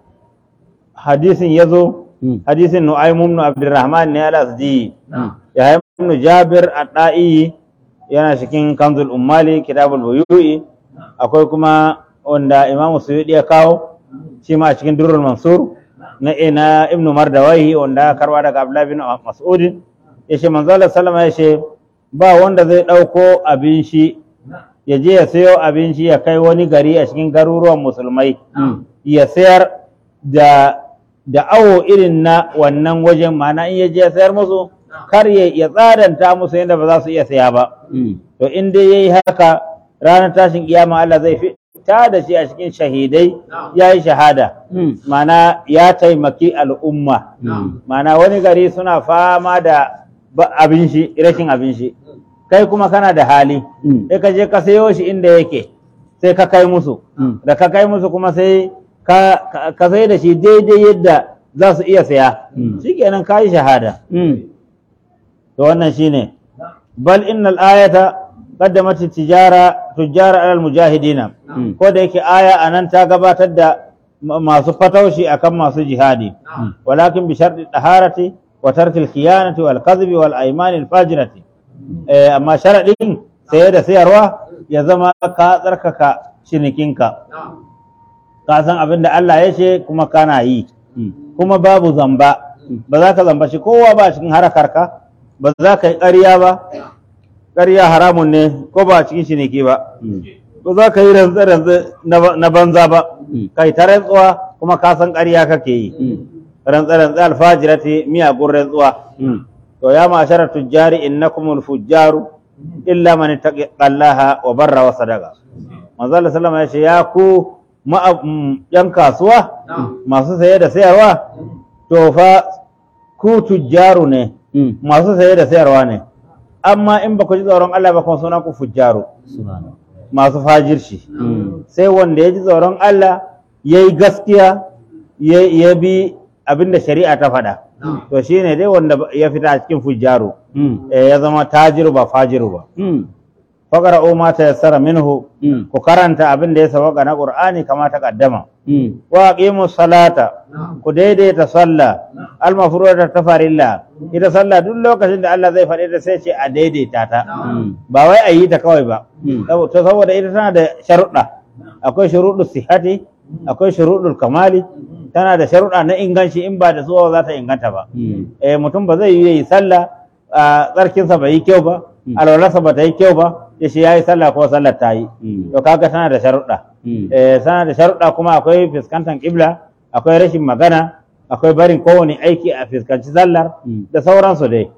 hadisin yazo hadisin Nu'aym ibn Abdurrahman ne al-Asdi ya ibn Jabir ad-Da'i yana cikin Kanzul Ummali Kitabul Buyu'i akwai kuma wanda Imam Suyuti ya kawo shi ma a cikin Durrul Mansur na ina Ibn Mardawai wanda aka karba daga Abdullah bin Mas'ud yace manzo Allah sallama yace ba wanda zai dauko abin shi ya je ya sayo abinci ya kai wani gari a cikin garuruwan musulmai ya sayar da da awo irin na wannan wajen mana in ya je ya sayar musu kar ya ya tsadanta musu yadda ba za su iya saya ba to in dai yayi haka ranar tashin kiyama Allah zai fita da shi a cikin shahidai ya yi shahada mana ya taimaki al'umma mana wani gari suna fama da ba- abin shi rashin abin shi kai kuma kana da hali sai ka je ka sayo shi inda yake sai ka kai musu da ka kai musu kuma sai ka ka- ka sai da shi daidai yadda za su iya saya shikenan ka yi shahada to wannan shine bal innal ayata qaddamat tijara tujara alal mujahidina ko da yake aya anan ta gabatar da ma- masu fataushi akan masu jihadi walakin bi sharti taharati wa tarkil khiyanati wal kadhibi wal aymani al fajirati eh, amma sharaɗin saye da sayarwa ya zama ka tsarkaka cinikinka ka san abin da Allah ya ce kuma kana yi kuma babu zamba ba za ka zamba shi kowa ba cikin harakarka ba za ka yi ƙarya ba ƙarya haramun ne ko ba cikin ciniki ba ba za ka yi rantse-rantse na ba- na banza ba kai ta rantsuwa kuma ka san ƙarya kake yi Mm. rantsa-rantsa alfajirati miyagun rantsuwa Mm. to ya ma'ashara tujjari innakumul fujjaru illa man ittaqallaha wa barra wa sadaqa manzo Allah sallama ya ce ya ku ma'a- mm, yan kasuwa masu saye da sayarwa to fa ku tujjaru ne Mm. masu saye da sayarwa ne amma in ba ku ji tsoron Allah ba kuma sunan ku fujjaru Subhanallah. masu fajirci Mm. sai wanda ya ji tsoron Allah ya yi gaskiya ya ya bi abin da shari'a ta faɗa to shi ne dai wanda ya fita a cikin fujjaru Mm. eh, ya zama tajiru ba fajiru ba Mm. faƙara o mata ya tsara minhu Mm. ku karanta abin da ya sabaka na ƙur'ani kama ta ƙaddama Mm. wa aqimu salata ku daidaita sallah almafruda ta farilla ita sallah duk lokacin da Allah zai faɗi ta sai ce a daidaita ta Mm. ba wai a yi ta kawai ba Mm. Sabo- to saboda ita tana da sharuɗa akwai shuruɗu sihati akwai shuruɗul kamali tana da sharuɗa na inganci in ba da su ba za ta inganta ba Mm. eh mutum ba zai yi sallah a tsarkinsa bai yi kyau ba Mm. alwalarsa ba ta yi kyau ba ya shi ya yi sallah ko sallar ta yi Mm. to kaga tana da sharuɗa Mm. eh tana da sharuɗa kuma akwai fuskantar ƙibla akwai rashin magana akwai barin kowane aiki a fuskanci sallar Mm. da sauransu dai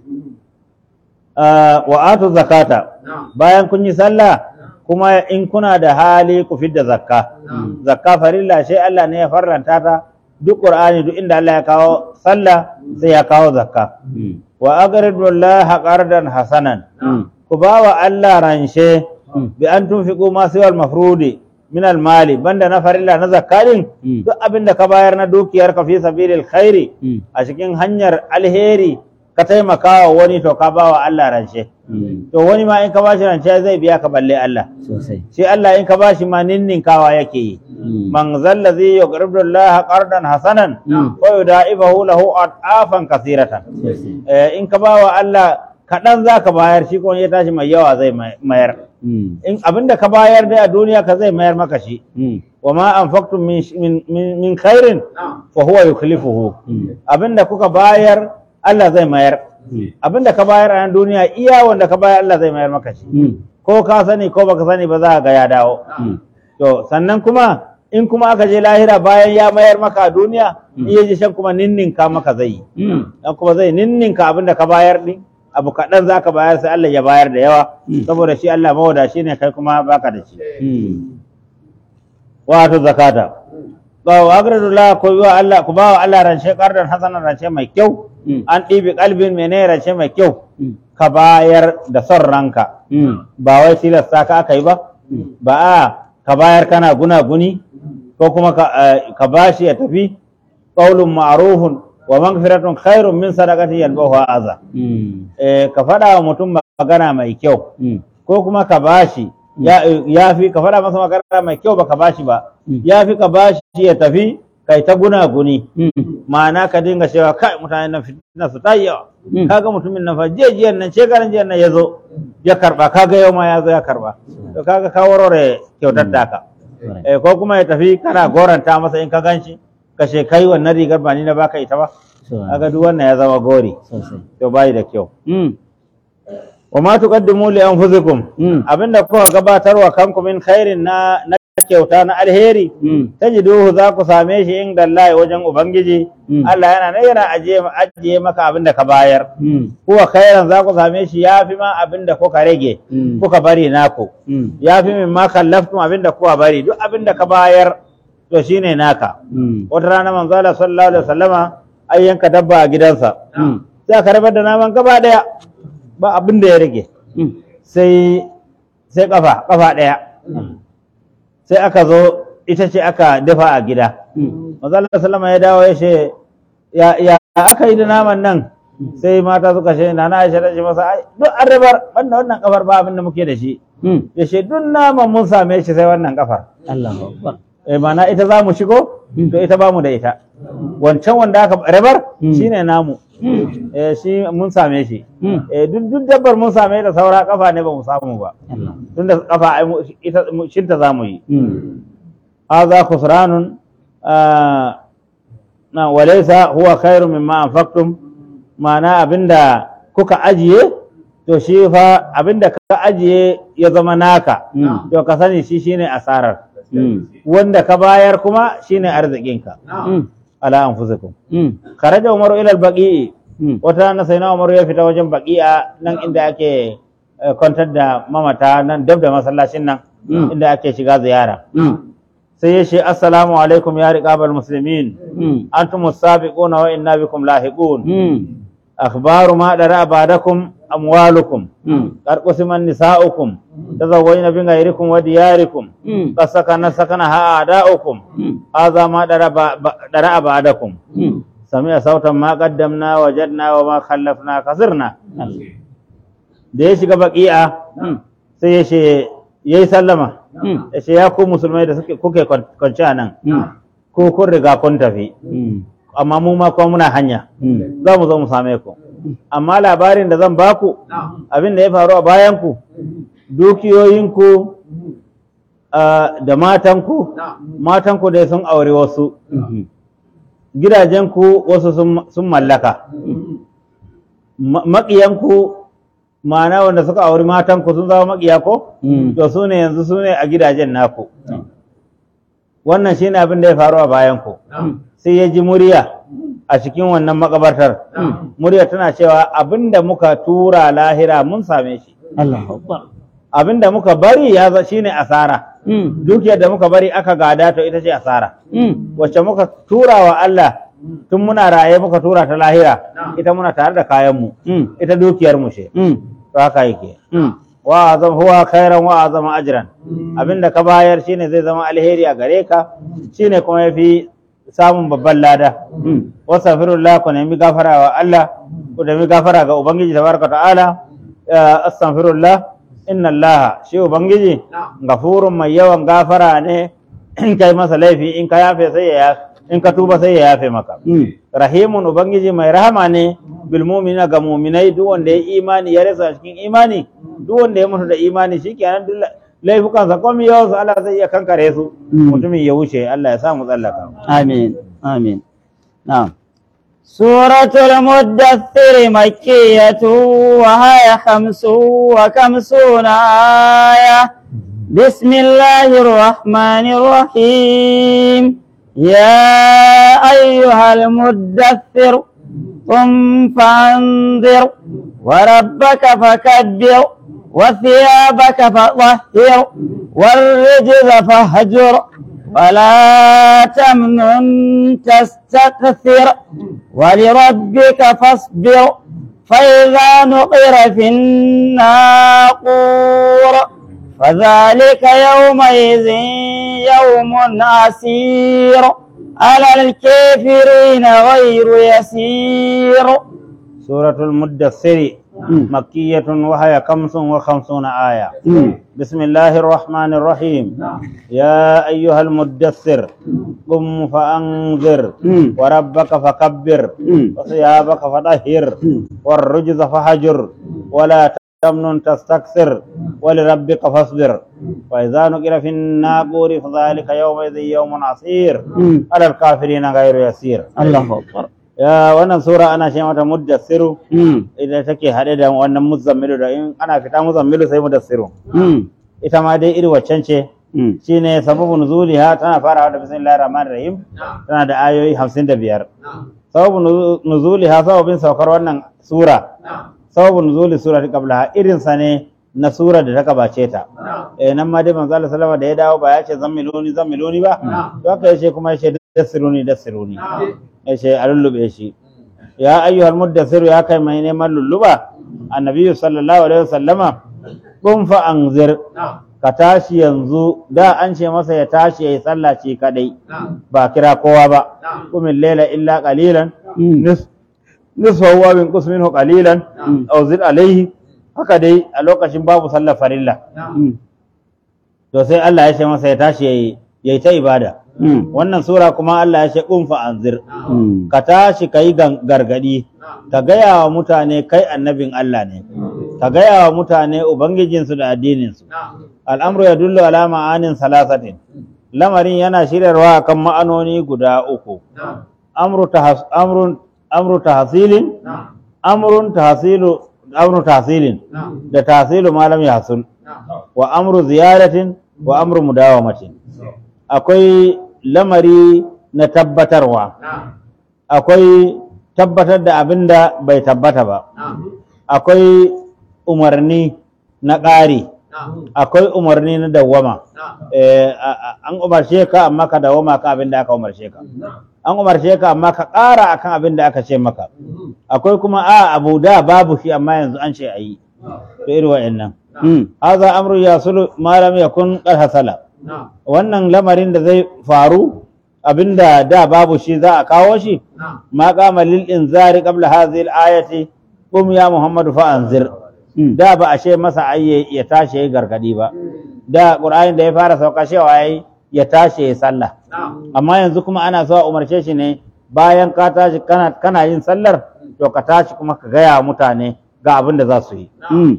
Ah, wa atu zakata bayan kun yi sallah kuma in kuna da hali ku fidda zakka zakka farilla sai Allah ne ya farlanta ta duk qur'ani duk inda Allah ya kawo sallah sai ya kawo zakka Mm. wa aqridu Allah qardan hasanan Mm. ku bawa Allah ranshe Mm. bi an tunfiqu ma siwal mafrudi min al mali banda na farilla na zakka din Mm. duk abin da ka bayar na dukiyar ka fi sabilil khairi Mm. a cikin hanyar alheri ka taimaka wa wani to ka bawa Allah ranshe Mm. to wani ma in ka bashi rance zai biya ka balle Allah Sosai. sai Allah in ka bashi ma ninninkawa yake yi Mm. man zallazi yuqridu Allah qardan hasanan Mm. wa yudaifahu lahu adafan kathiratan Sosai. eh, in ka bawa Allah kaɗan za ka bayar shi kuma ya tashi mai yawa zai may- mayar Mm. in abinda ka bayar dai a duniya ka zai mayar maka shi Mm. wa ma anfaqtum min, sh- min, min, min khairin fa huwa yukhlifuhu Mm. abinda kuka bayar Allah zai mayar Mm. abinda ka bayar a nan duniya iya wanda ka bayar Allah zai mayar maka shi Mm. ko ka sani ko baka sani ba za ka ga ya dawo Mm. to sannan kuma in kuma aka je lahira bayan ya mayar maka a duniya Mm. iya ji shan kuma ninninka maka zai yi Mm. dan kuma zai ninninka abin da ka bayar din abu kaɗan za ka bayar sai Allah ya bayar da yawa Mm. saboda shi Allah mawadashi ne kai kuma baka da shi Mm. wato zakata ba wa agradullah ko wa Allah ku ba wa Allah rance kardan hasanan rance mai kyau Mm. an ɗibi kalbin mene rance mai kyau Mm. ka bayar da son ranka Mm. ba wai tilasta ka aka yi ba ba a ka bayar kana guna-guni ko kuma ka, eh, ka bashi ya tafi qaulun ma'rufun wa maghfiratun khairun min sadaqati yalbahu aza Mm. eh, ka faɗa wa mutum magana mai kyau Mm. ko kuma ka bashi ya, ya fi ka faɗa masa magana mai kyau ba ka bashi ba Mm. ya fi ka bashi ya tafi kai ta guna-guni Mm. ma'ana ka dinga cewa kai mutane na fitina su ta yi yawa Mm. kaga mutumin nan fa jiyan nan shekaran jiyan nan ya zo ya karba kaga yau ma ya zo ya karba to kaga ka warware kyautar taka Correct. eh, ko kuma ya tafi kana goranta masa in ka ganshi ka ce kai wannan rigar ba ni na baka ita ba Sosai. kaga duk wannan ya zama gori Sosai. to bai da kyau Mm. wa ma tuqaddimu li anfusikum Mm. abinda kuka gabatarwa kanku min khairin na na kyauta na alheri Mm. tajiduhu za ku same shi inda Allah wajen ubangiji Mm. Allah yana nan yana ajiye ajiye maka abinda ka bayar Mm. kuwa khairan za ku same shi yafi ma abinda kuka rage Mm. kuka bari naku Mm. yafi min ma kallaftum abinda kuka bari duk abinda ka bayar to shine naka Mm. wata rana manzo Allah sallallahu alaihi wasallama ai yanka dabba a gidansa Mm. sai aka rabar da naman gaba daya ba abin da ya rage Mm. sai sai kafa kafa daya sai aka zo ita ce aka dafa a gida Mm. manzo Allah sallama ya dawo ya ce ya ya aka yi da naman nan sai mata suka ce na na Aisha ta ce masa ai duk an rabar banda wannan kafar ba abin da muke da shi Mm. ya ce duk naman mun same shi sai wannan kafar Allahu Akbar. eh mana ita za mu shigo to ita ba mu da ita wancan wanda aka rabar Mm. shine namu Mm. eh shi mun same shi Mm. eh duk duk dabbar mun same da saura kafa ne ba mu samu ba Allah. tunda kafa ai mu- ita mu- shinta za mu yi Mm. hadha khusranun ah, na walaysa huwa khairu mimma anfaqtum ma'ana abinda kuka ajiye to shi fa abinda ka ajiye ya zama naka Mm. to ka sani shi shine asarar mm, wanda ka bayar kuma shine arzikinka mm, ala anfusikum mm, kharaja umaru ila al-baqi'i mm, wata na sai na umaru ya fita wajen baqi'a nan inda ake eh, kwantar da mamata nan dab da masallacin nan Mm. inda ake shiga ziyara mm, sai ya ce assalamu alaikum ya riqabal muslimin mm, antum as-sabiquna wa inna bikum lahiqun mm, akhbaru ma dara ba'dakum amwalukum mm, قد قسم نساؤكم تزوجن بغيركم ودياركم mm, قد سكن سكنها أعداؤكم mm, هذا ما درى بعدكم mm. سمع صوتا ما قدمنا وجدنا وما خلفنا كسرنا da ya shiga baki'a Mm, sai ya ce ya yi sallama mm, ya ce ya ku musulmai da suke kuke kwanci a nan mm, ko kun riga kun tafi mm, amma mu ma kuma muna hanya mm, za mu zo mu same ku amma labarin da zan baku abin da ya faru a bayanku dukiyoyinku ah, da matanku matanku dai sun aure wasu mhm, gidajenku wasu sun- sun mallaka Ma- maƙiyanku ma'ana wanda suka auri matanku sun zama maƙiya ko mm, to su ne yanzu su ne a gidajen naku wannan shine abin da ya faru a bayanku sai ya ji murya a cikin wannan makabartar murya tana cewa abin da muka tura lahira mun same shi Allahu Akbar. abin da muka bari ya za shine asara Mm, dukiyar da muka bari aka gada to ita ce asara mm, wacce muka tura wa Allah tun muna raye muka tura ta lahira ita muna tare da kayanmu mm, ita dukiyar mu ce mm, to haka yake mm, wa azam huwa khairan wa azama ajran abinda ka bayar shine zai zama alheri a gare ka shine kuma yafi samun babban lada mm. wastaghfirullah ku nemi gafara wa Allah ku nemi gafara ga ubangiji tabaraka ta'ala Ya astaghfirullah inna Allah shi ubangiji gafurun mai yawan gafara ne in kai masa laifi in ka yafe sai ya in ka tuba sai ya yafe maka Mm, rahimun ubangiji mai rahama ne bil mu'minina ga mu'minai duk wanda ya imani ya rasa cikin imani duk wanda ya mutu da imani shikenan duk laifukansa komai yawan su Allah zai iya kankare su Mm. mutumin ya wuce Allah ya sa mu tsallaka آمين آمين نعم سورة المدثر مكية وهي خمس وخمسون آية بسم الله الرحمن الرحيم يا أيها المدثر قم فانذر وربك فكبر وثيابك فطهر والرجز فاهجر ولا تمنن تستكثر ولربك فاصبر فإذا نقر في الناقور فذلك يومئذ يوم عسير على الكافرين غير يسير سورة المدثر مكية وهي خمس وخمسون آية مم. بسم الله الرحمن الرحيم يا أيها المدثر قم فأنذر مم. وربك فكبر مم. وثيابك فطهر مم. والرجز فهجر ولا تمنن تستكثر ولربك فاصبر فإذا نقر في الناقور فذلك يومئذ يوم عسير مم. على الكافرين غير يسير الله أكبر ya wannan sura ana ce mata muddassiru مم. idan take haɗe da wannan muzammilu da in ana fita muzammilu sai mudassiru مم. ita ma dai iri waccan ce مم. shine sababu nuzuliha tana farawa da bismillahir rahmanir rahim tana da ayoyi 55 sababu nuzu- nuzuliha sababin saukar wannan sura sababu nuzuli surati qablaha irin sa ne na sura da ta gabace ta eh nan ma dai manzo Allah sallama da ya dawo ba ya ce zammiluni zammiluni ba to haka yace kuma yace dassiruni dassiruni yace a lullube shi ya ayyuhal muddassiru ya kai mai neman lulluba annabi sallallahu alaihi wasallama kun fa anzir ka tashi yanzu da an ce masa ya tashi yayi sallah ce kadai ba kira kowa ba kumin laila illa qalilan مم. nis nisfahu wa min qus minhu qalilan aw zid alayhi haka dai a lokacin babu sallar farilla مم. to sai Allah ya ce masa ya tashi yayi yayi ta ibada مم. wannan sura kuma Allah ya ce kun fa anzir مم. ka tashi ka yi gargadi ka gaya wa mutane kai annabin Allah ne ka gaya wa mutane ubangijinsu da addininsu al'amru ya dullu ala ma'anin salasatin lamarin yana shiryarwa kan ma'anoni guda uku amru tahas amrun amru tahsilin amrun tahsilu amru tahsilin da tahsilu ma lam yahsul wa amru ziyaratin wa amru mudawamatin akwai lamari na tabbatarwa akwai tabbatar da abin da bai tabbata ba akwai umarni na ƙari akwai umarni na dawwama Eh, a- a- an umarce ka amma ka dawwama kan abin da aka umarce ka an umarce ka amma ka ƙara akan abin da aka ce maka akwai kuma a abu da babu shi amma yanzu an ce a yi to irin wa'annan Mm. haza amru ya sulu malam ya kun hasala wannan lamarin da zai faru abinda da babu shi za a kawo shi ma kama lil inzari qabla hadhihi al-ayati qum ya muhammadu fa anzir Mm. da ba a ce masa ai ya tashi ya gargadi ba da qur'ani da ya fara sauka cewa yayi ya tashi ya sallah amma yanzu kuma ana so a umarce shi ne bayan ka tashi kana kana yin sallar to ka tashi kuma ka gaya wa mutane ga abin da za su yi Mm.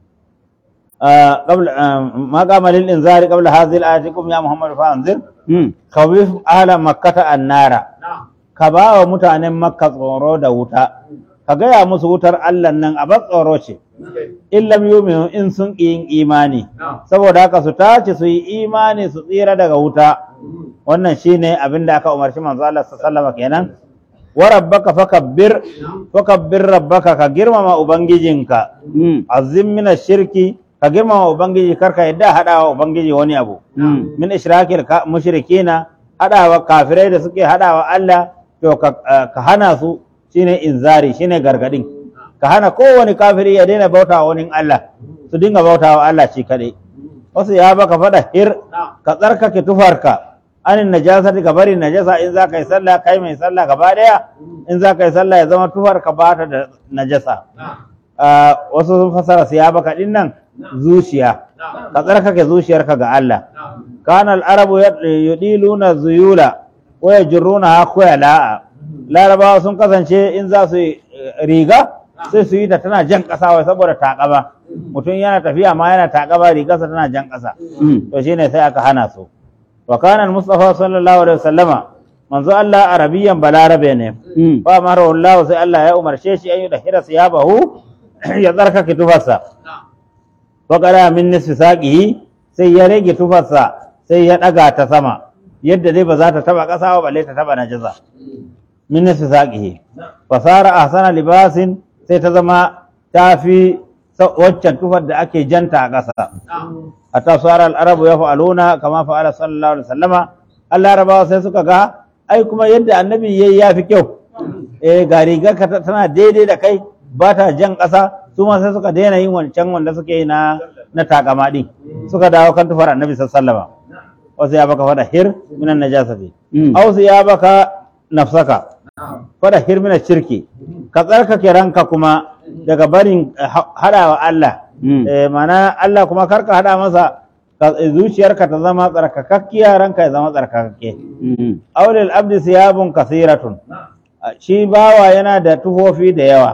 آه، قبل آه، ما قام للإنذار قبل هذه الآية قم يا محمد فأنذر Mm. خوف أهل مكة النار كبا ومتان مكة tsoro da wuta ka gaya musu wutar Allah nan a bar tsoro ce in lam yu'minu in sun ƙi yin imani saboda haka su tace su yi imani su tsira daga wuta wannan shine abin da aka umarci manzo Allah sallallahu alaihi wasallam kenan wa rabbaka fakabbir fakabbir rabbaka ka girmama ubangijinka Mm. azim min shirki ka girmama ubangiji karka yadda hadawa ubangiji wani abu Mm. min ishrakil ka- mushrikina hadawa kafirai da suke hadawa Allah to ka, eh, ka hana su shine inzari shine gargadin ka hana kowane kafiri ya daina bautawa wani Allah su dinga bautawa Allah shi kadai wasu ya baka fada hir ka tsarkake tufarka anin najasati ka bari najasa in za ka yi sallah kai mai sallah gaba daya in za ka yi sallah ya zama tufarka ba ta da najasa Ah, wasu sun fasara siyabaka din nan zuciya ka tsarkake zuciyarka ga Allah kana al-arabu yad- yudiluna zuyula wa yajruna khuyala larabawa sun kasance in za su yi eh, riga sai su yi ta tana jan ƙasa wai saboda takaba mutum yana tafiya ma yana takaba rigarsa tana jan ƙasa Mm. to shine sai aka hana su wa kana al-mustafa sallallahu alaihi wasallama manzo Allah arabiyan balarabe ne Mm. fa mara Allah sai Allah ya umarce shi an yi da hira siyabahu ya tsarkake tufarsa fa qala min nisfi saqihi sai ya rage tufarsa sai ya daga ta sama yadda dai ba za ta taba kasa ba balle ta taba najasa min nisfi saqihi fa sara ahsana libasin sai ta zama tafi sa- waccan tufar da ake janta a ƙasa hatta sara al-arabu yaf'aluna kama fa'ala sallallahu alaihi wasallama Allah rabawa sai suka ga ai kuma yadda annabi yayi yafi kyau eh ga rigar ka ta- tana daidai da kai ba ta jan ƙasa su ma sai suka daina yin wancan wanda suke yi na na takama din suka dawo kan tufar annabi sallallahu alaihi wasallama wasu ya baka fada hir minan najasati Mm. aw su ya baka nafsaka fada hir minan shirki ka tsarkake ranka kuma daga barin eh, ha- hadawa Allah Mm. eh, mana Allah kuma karka hada masa ka- zuciyarka ta zama tsarkakakkiya ranka ya zama tsarkakakke Mm. aulil abdi siyabun kasiratun shi bawa yana da tufofi da yawa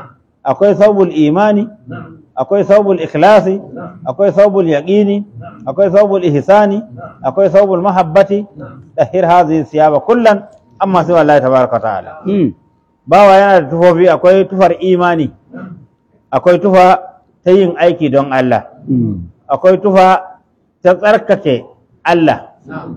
akwai saubul imani akwai saubul ikhlasi akwai saubul yaqini akwai saubul ihsani akwai saubul mahabbati tahir hadhihi siyaba kullan amma sai wallahi tabaraka wa ta'ala Mm. bawa yana da tufofi akwai tufar imani akwai tufa ta yin aiki don Allah Mm. akwai tufa ta tsarkake Allah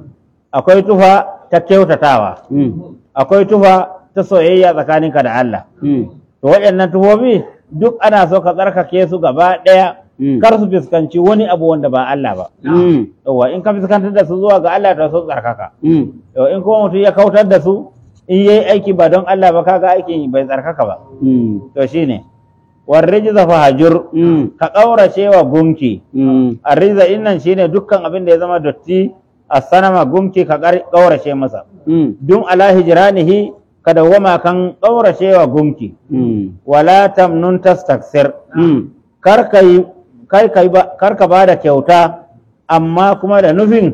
akwai tufa ta kyautatawa Mm. akwai tufa ta soyayya tsakaninka da Allah Mm. to waɗannan tufofi duk ana so ka tsarkake su gaba ɗaya Mm. kar su fuskanci wani abu wanda ba Allah ba Mm. yawa in ka fuskantar da su zuwa ga Allah to su tsarkaka Mm. yawa in kuma mutum ya kautar da su in yayi aiki ba don Allah ba kaga aikin bai tsarkaka ba Mm. to shine warrijza fahajur Mm. ka kaurace wa gunki Mm. arriza innan shine dukkan abin da ya zama dotti a sanama gunki ka ƙar- kaurace masa Mm. dun ala hijranihi ka dawwama kan kaurace wa gunki Mm. wala tamnun tastaksir Mm. kar ka yi kar ka yi ba kar ka bada kyauta amma kuma da nufin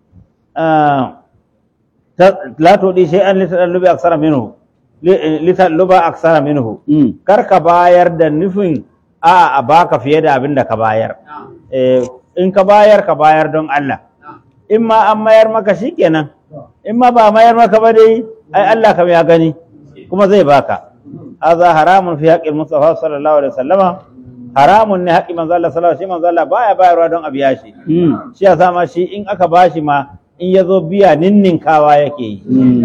ah, ta- la tudi shay'an litadallubi aksara minhu li- litadalluba aksara minhu Mm. kar ka bayar da nufin a a baka fiye da abin da ka bayar Eh, in ka bayar ka bayar don Allah in ma an mayar maka shikenan in ma ba mayar maka ba dai ai Allah kam ya gani kuma zai baka hadha haramun fi haqqil mustafa sallallahu alaihi wasallama haramun ne haƙƙi manzo Allah sallallahu alaihi wasallam shi manzo Allah baya bayarwa don a biya shi Mm. shi yasa ma shi in aka bashi ma in ya zo biya ninninkawa yake yi Mm.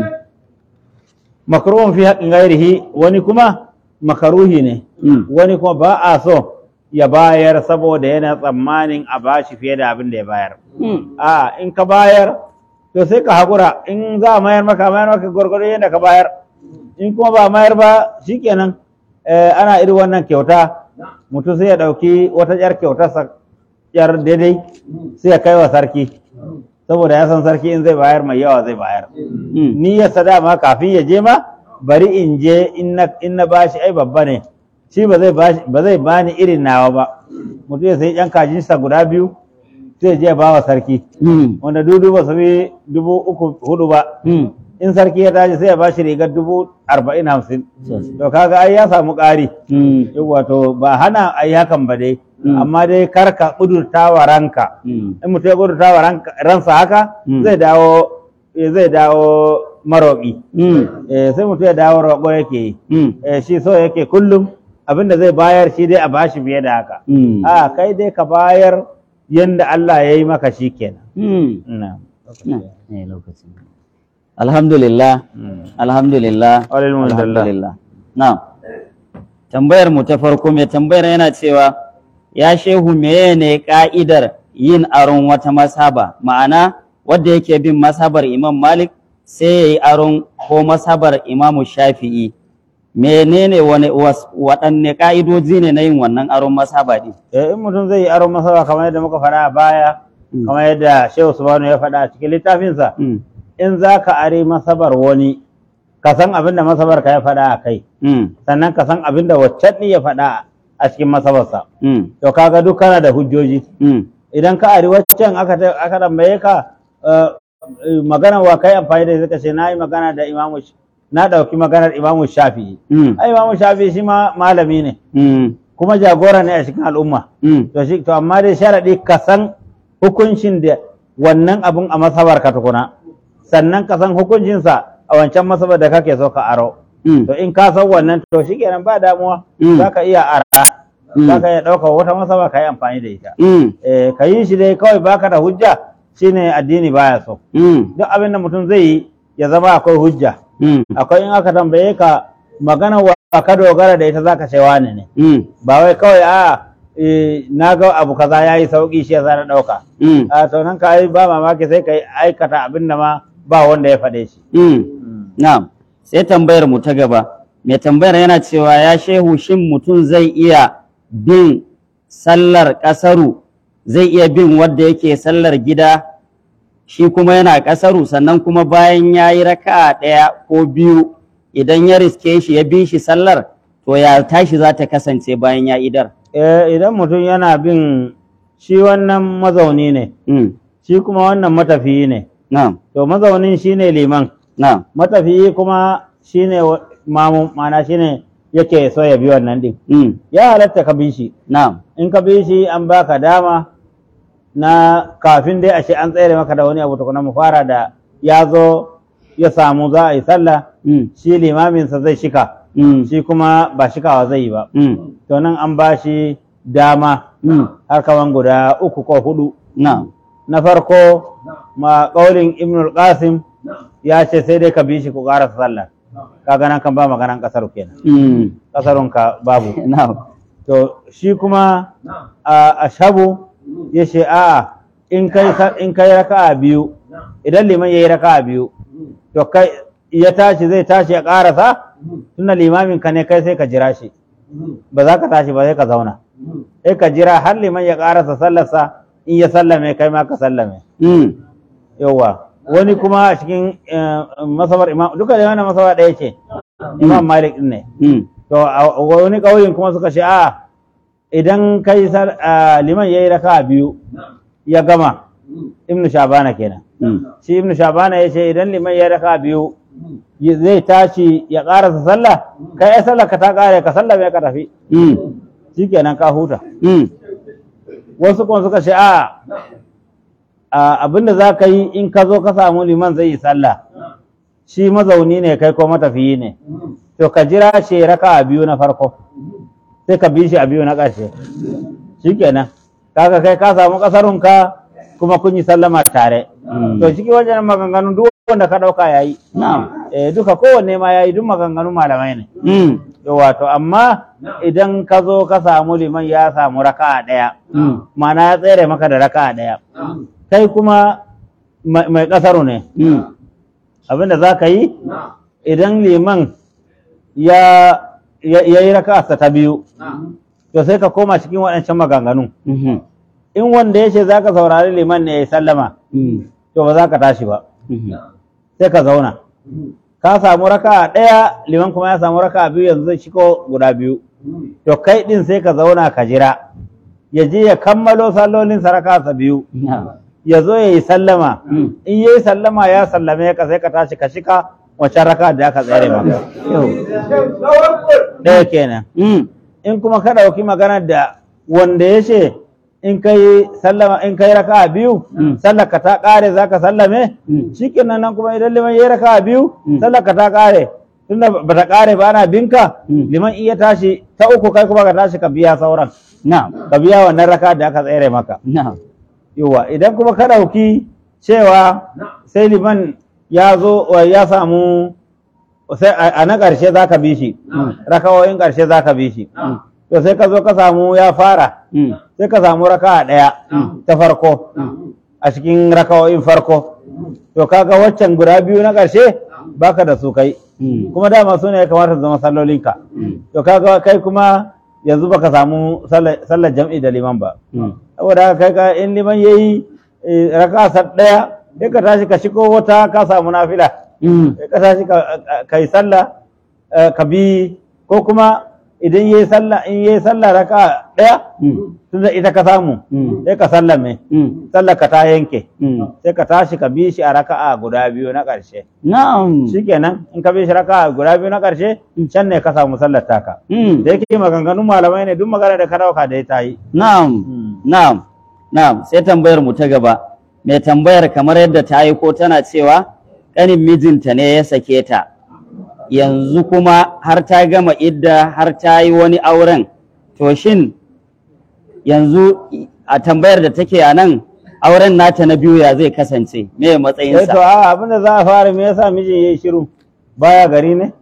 makruhun fi haƙƙin gairihi wani kuma makaruhi ne Mm. wani kuma ba a so ya bayar saboda yana tsammanin a bashi fiye da abin da ya bayar Mm. a in ka bayar to sai ka haƙura in za a mayar maka mayar maka gwargwado yadda ka bayar in kuma ba mayar ba shikenan eh, ana irin wannan kyauta mutum sai ya ɗauki wata ƴar kyautarsa ƴar daidai sai ya kai wa sarki saboda ya san sarki in zai bayar mai yawa zai bayar Mm. ni ya dama kafin ya je ma bari in je in na in na bashi ai babba ne shi ba zai bashi ba zai bani irin nawa ba mutum ya sai yan kajinsa guda biyu sai je ya ba wa sarki Mm. wanda dudu ba su bi dubu uku hudu ba Mm. in sarki ya tashi sai ya bashi rigar dubu arba'in hamsin Sosai. to kaga ai ya samu ƙari Mm. wato ba hana ai hakan ba dai Mm. amma dai kar ka ƙudurta wa ranka Mm. in mutum ya ƙudurta wa ranka- ransa haka Mm. zai dawo eh, zai dawo maroƙi Mm. Eh, sai mutum ya dawo roƙo yake yi Mm. Eh, shi so yake kullum abinda zai bayar shi dai a bashi fiye da haka Mm. a kai dai ka bayar yanda Allah ya yi maka shi kenan Mm. Na'am. Na, eh, lokacin. Alhamdulillah, Mm. alhamdulillah, Alhamdulillah. alhamdulillah. Na'am. Tambayar mu ta farko mai tambayar yana cewa ya shehu meye ne ka'idar yin aron wata masaba ma'ana wadda yake bin masabar Imam Malik sai ya yi aron ko masabar Imam Shafi'i menene wani was- waɗanne ka'idoji ne na yin wannan aron masaba din Eh, in mutum zai yi aron masara kamar yadda muka faɗa a baya Mm. kamar yadda Shehu Subhanu ya faɗa a cikin littafinsa Mm. in za ka are masabar wani ka san abin da masabar ka ya faɗa a kai Mm. sannan ka san abin da waccan ɗin ya faɗa a cikin masabarsa Mm. to kaga duk kana da hujjoji Mm. idan ka ari waccan aka ta- aka tambaye ka eh, eh, magana wa kai amfani da suka ce na yi magana da imamu Sh- na ɗauki maganar imamu shafi'i Mm. ai imamu shafi'i shi ma malami ne Mm. kuma jagora ne a cikin al'umma Mm. to shi to amma dai sharadi ka san hukuncin da wannan abun a masabar ka tukuna sannan ka san hukuncinsa a wancan masabar da kake so ka aro Mm. to in ka san wannan to shikenan ba damuwa Mm. za ka iya ara Mm. za ka iya ɗaukar wata masaba ka yi amfani da ita Mm. eh, ka yi shi dai kawai baka da hujja shine addini baya so Mm. duk abin da mutum zai yi ya zama akwai hujja Mm. akwai in aka tambaye ka magana wa ka dogara da ita zaka ce wane ne Mm. ba wai kawai a eh, na ga abu kaza ya yi sauki shi yasa na ɗauka Mm. a to nan ka yi ba mamaki sai ka yi aikata abin da ma ba wanda ya faɗe shi Mm. Na'am. Sai tambayar mu ta gaba. Mai tambayar yana cewa ya shehu shin mutum zai iya bin sallar ƙasaru zai iya bin wadda yake sallar gida shi kuma yana ƙasaru sannan kuma bayan ya yi raka'a ɗaya ko biyu idan ya riske shi ya bi shi sallar to ya tashi za ta kasance bayan ya idar. Eh, idan mutum yana bin shi wannan mazauni ne Mm. shi kuma wannan matafiyi ne Na'am. to mazaunin shine liman Na'am. matafiyi kuma shine wa- mamu mana shine yake so ya bi wannan din Mm. ya halatta ka bi shi Na'am. in ka bi shi an baka dama na kafin dai ashe an tsere maka da wani abu tukuna mu fara da ya zo ya samu za a yi sallah Mm. shi limaminsa zai shika Mm. shi kuma ba shikawa zai yi ba Mm. to nan an ba shi dama Mm. har kaman guda uku ko hudu Na'am. na farko ma ƙaurin ibnul qasim ya ce sai dai ka bi shi ku ƙara sallah kaga nan kan ba maganan ƙasar kenan Mm. ƙasarun ka babu Na'am. to shi kuma a ashabu ya ce a'a in kai sa- in kai raka'a biyu idan liman yayi raka'a biyu to kai ya tashi zai tashi ya ƙarasa tunda limamin ka ne kai sai ka jira shi ba za ka tashi ba sai ka zauna sai ka jira har liman ya ƙarasa sallarsa in ya sallame kai ma ka sallame Mm. yauwa wani kuma a cikin eh, masabar imam duka da wannan masabar ɗaya ce imam malik din ne Mm. to a wani ƙauyen kuma suka ce a idan kai sal- a, liman yayi raka biyu ya gama ibnu shabana kenan Mm. shi ibnu shabana ya ce idan liman yayi raka biyu y- zai tashi ya ƙarasa sallah kai ai sallah ka ta ƙare ka sallame ka tafi Mm. shikenan ka huta Mm. wasu kuma suka ce a a, abinda za ka yi in ka zo ka samu liman zai yi sallah shi mazauni ne kai ko matafiyi ne to ka jira shi raka biyu na farko sai ka bi shi a biyu na ƙarshe shikenan kaga kai ka samu ƙasarunka kuma kun yi sallama tare Mm. to cikin wajen maganganun duk wanda ka ɗauka yayi na'am eh duka kowanne ma yayi duk maganganun malamai ne mm, wato amma idan ka zo ka samu liman ya samu raka'a ɗaya mm, ma'ana ya tsere maka da raka'a ɗaya kai kuma mai mai ƙasaru ne mm, abinda za ka yi idan liman ya ya ya yi raka'arsa ta biyu to sai ka koma cikin waɗancan maganganun mhm, in wanda ya ce za ka saurari liman ne ya yi sallama mm, to ba za ka tashi ba mhm, sai ka zauna ka samu raka'a ɗaya liman kuma ya samu raka'a biyu yanzu zai shiko guda biyu to kai ɗin sai ka zauna ka jira ya je ya kammalo sallolin raka'arsa biyu na'am, ya zo ya yi sallama Mm. in ya yi sallama ya sallame ka sai ka tashi ka shika wancan raka da aka tsere maka yau, ɗaya kenan mm, in kuma ka ɗauki magana da wanda ya ce in kai sallama in kai raka biyu Mm. sallar ka ta ƙare za ka sallame Mm. shikenan nan kuma idan liman ya yi raka biyu Mm. sallar ka ta ƙare tunda ba ta ƙare ba ana binka Mm. liman iya tashi ta uku kai kuma ka tashi ka biya sauran na'am, ka biya wannan raka da aka tsere maka na'am, yawa idan kuma ka ɗauki cewa sai liman ya zo wa ya samu sai a a na ƙarshe za ka bi shi rakawoyin ƙarshe za ka bi shi mm, to sai ka zo ka samu ya fara mm, sai ka samu raka ɗaya ta farko a cikin rakawoyin farko to kaga waccan guda biyu na ƙarshe baka da su kai mm, kuma dama su ne ya kamata su zama sallolinka mm, to kaga kai kuma yanzu baka samu sallar sallar jam'i da liman ba mm, saboda haka kai ka in liman yayi eh, raka sa ɗaya sai ka tashi ka shigo wata ka samu nafila mm, sai ka tashi ka ka yi sallah eh, ka bi ko kuma idan yayi sallah in yayi sallah raka ɗaya mm, tunda ita ka samu mm, sai ka sallame mm, sallar ka ta yanke mm. sai ka tashi ka bi shi a raka'a guda biyu na ƙarshe na'am, shikenan in ka bi shi raka'a guda biyu na ƙarshe can ne ka samu sallar taka mm, da yake maganganun malamai ne duk magana da ka dauka da ta yi na'am, na'am, na'am, sai tambayar mu ta gaba. Mai tambayar kamar yadda ta yi ko tana cewa ƙanin mijinta ne ya sake ta, yanzu kuma har ta gama idda har ta yi wani auren, to shin yanzu a tambayar da take a nan auren nata na biyu ya zai kasance, me eh to matsayinsa? a abin da za a fara me yasa mijin yayi shiru baya gari ne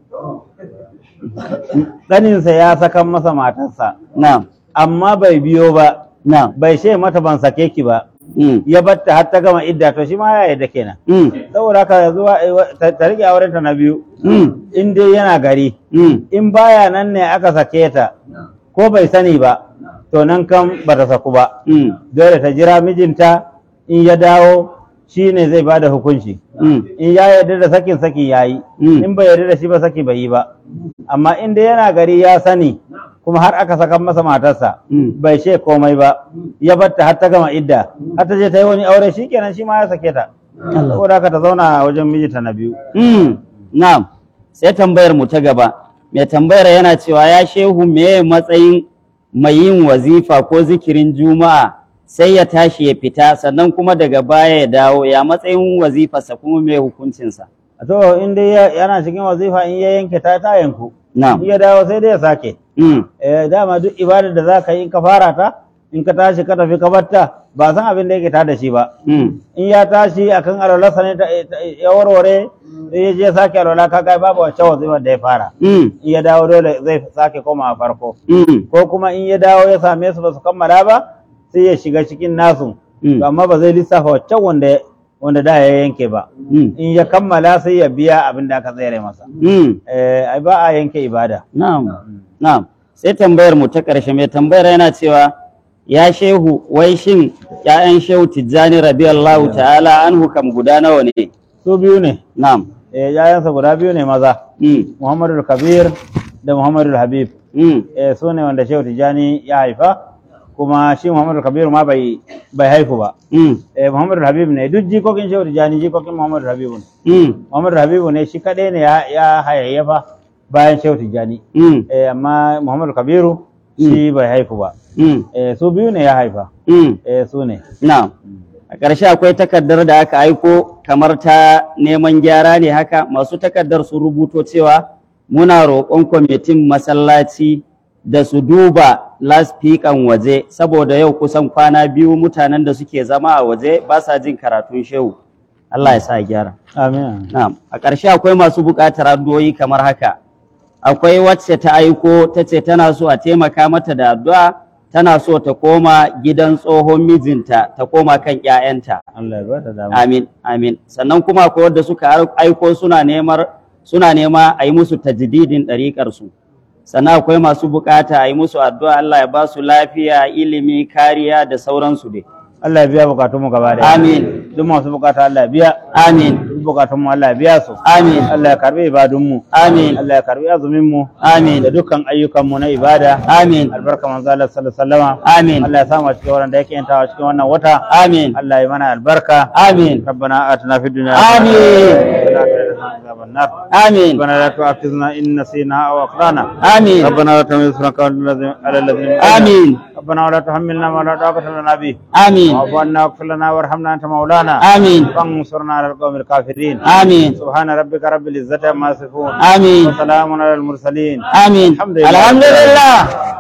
ɗaninsa ya sakan masa matarsa Na'am, amma bai biyo ba na'am, bai ce mata ban sake ki ba mm, ya batta har ta gama idda to shi ma ya yarda kenan mm, saboda haka yanzu wa- wa- ta ta rike aurenta na biyu mm, in dai yana gari mm, in baya nan ne aka sake ta ko bai sani ba to nan kan ba ta saku ba mm, dole ta jira mijinta in ya dawo shi ne zai bada hukunci mm, in ya yarda da sakin sakin ya yi Mm. in bai yarda da shi ba saki bai yi ba amma in dai yana gari ya sani kuma har aka saka masa matarsa Mm. bai ce komai ba ya batta har ta gama idda har ta je ta yi wani aure shi kenan shi ma ya sake ta Allah. saboda haka ta zauna wajen mijinta na biyu Mm, na'am sai tambayar mu ta gaba mai tambayar yana cewa ya shehu meye matsayin mai yin wazifa ko zikirin juma'a sai ya tashi ya fita sannan kuma daga baya ya dawo ya matsayin wazifarsa kuma me hukuncinsa to in dai ya- yana cikin wazifa in ya yanke ta ta yanku in na'am ya dawo sai dai ya sake mm, eh dama duk ibadar da za ka yi in ka fara ta in ka tashi ka tafi ka batta ba san abin da yake ta da shi ba mm, in ya tashi akan alwalarsa ne ta- ta- ya warware sai ya je sake alwala ka kai babu wacce wazifar da ya fara mm, in ya dawo dole zai sake koma a farko mm, ko kuma in ya dawo ya same su ba su kammala ba sai ya shiga cikin nasu Mm. to amma ba zai lissafa wacce wanda wanda da ya yanke ba mm, in ya kammala sai ya biya abin da aka tsere masa mm. eh ai ba a yanke ibada Na'am, na'am. Sai tambayar mu ta ƙarshe mai tambayar yana cewa ya shehu wai shin ‘ya'yan shehu Tijjani radiyallahu ta'ala anhu kam guda nawa ne? su biyu ne Na'am. eh yayansa guda biyu ne maza Mm, Muhammadu Kabir da Muhammadu Habib mm, eh su ne wanda Shehu Tijjani ya haifa kuma shi Muhammadu Kabir ma bai bai haifu ba mm, eh Muhammadu Habib ne duk jikokin Shehu Tijjani jikokin Muhammadu Habibu ne mm, Muhammadu Habibu ne shi kadai ne ya, ya hayayyafa bayan Shehu Tijjani mm, eh amma Muhammadu Kabiru shi bai haifu ba mm, eh su biyu ne ya haifa mm. eh su ne Na'am. A ƙarshe akwai takardar da aka aiko kamar ta neman gyara ne haka masu takardar sun rubuto cewa muna roƙon kwamitin masallaci da su duba laspikan waje saboda yau kusan kwana biyu mutanen da suke zama a waje ba sa jin karatun shehu Allah ya sa gyara amin Na'am, a ƙarshe akwai masu buƙatar addu'o'i kamar haka. Akwai wacce ta aiko ta ce tana so a taimaka mata da addu'a, tana so ta koma gidan tsohon mijinta, ta koma kan ‘ya'yanta. Allah ya bada dama Amin, amin. Sannan kuma akwai wadda suka aiko suna nemar suna nema a yi musu tajdidin ɗariƙarsu. Sannan akwai masu buƙata a yi musu addu'a Allah ya ba su lafiya, ilimi, kariya da sauransu dai. Allah ya biya bukatunmu gaba da Amin, duk masu bukata Allah ya biya amin, duk bukatunmu Allah ya biya su amin, Allah ya karbi ibadunmu amin, Allah ya karbi azuminmu amin, da dukkan ayyukanmu na ibada amin, albarka manzo Allah sallallahu alaihi wasallama amin. Allah ya samu a cikin wannan da yake yantawa cikin wannan wata Amin. Allah ya mana albarka Amin. ربنا آتنا في الدنيا آمين. عذاب النار آمين. ربنا لا تؤاخذنا إن نسينا أو أخطأنا آمين. ربنا لا تحمل إصرا على الذين آمين. ربنا ولا تحملنا ما لا طاقة لنا به آمين. واعف عنا واغفر لنا وارحمنا أنت مولانا آمين. فانصرنا على القوم الكافرين آمين. سبحان ربك رب العزة عما يصفون آمين. وسلام على المرسلين آمين الحمد لله. الحمد لله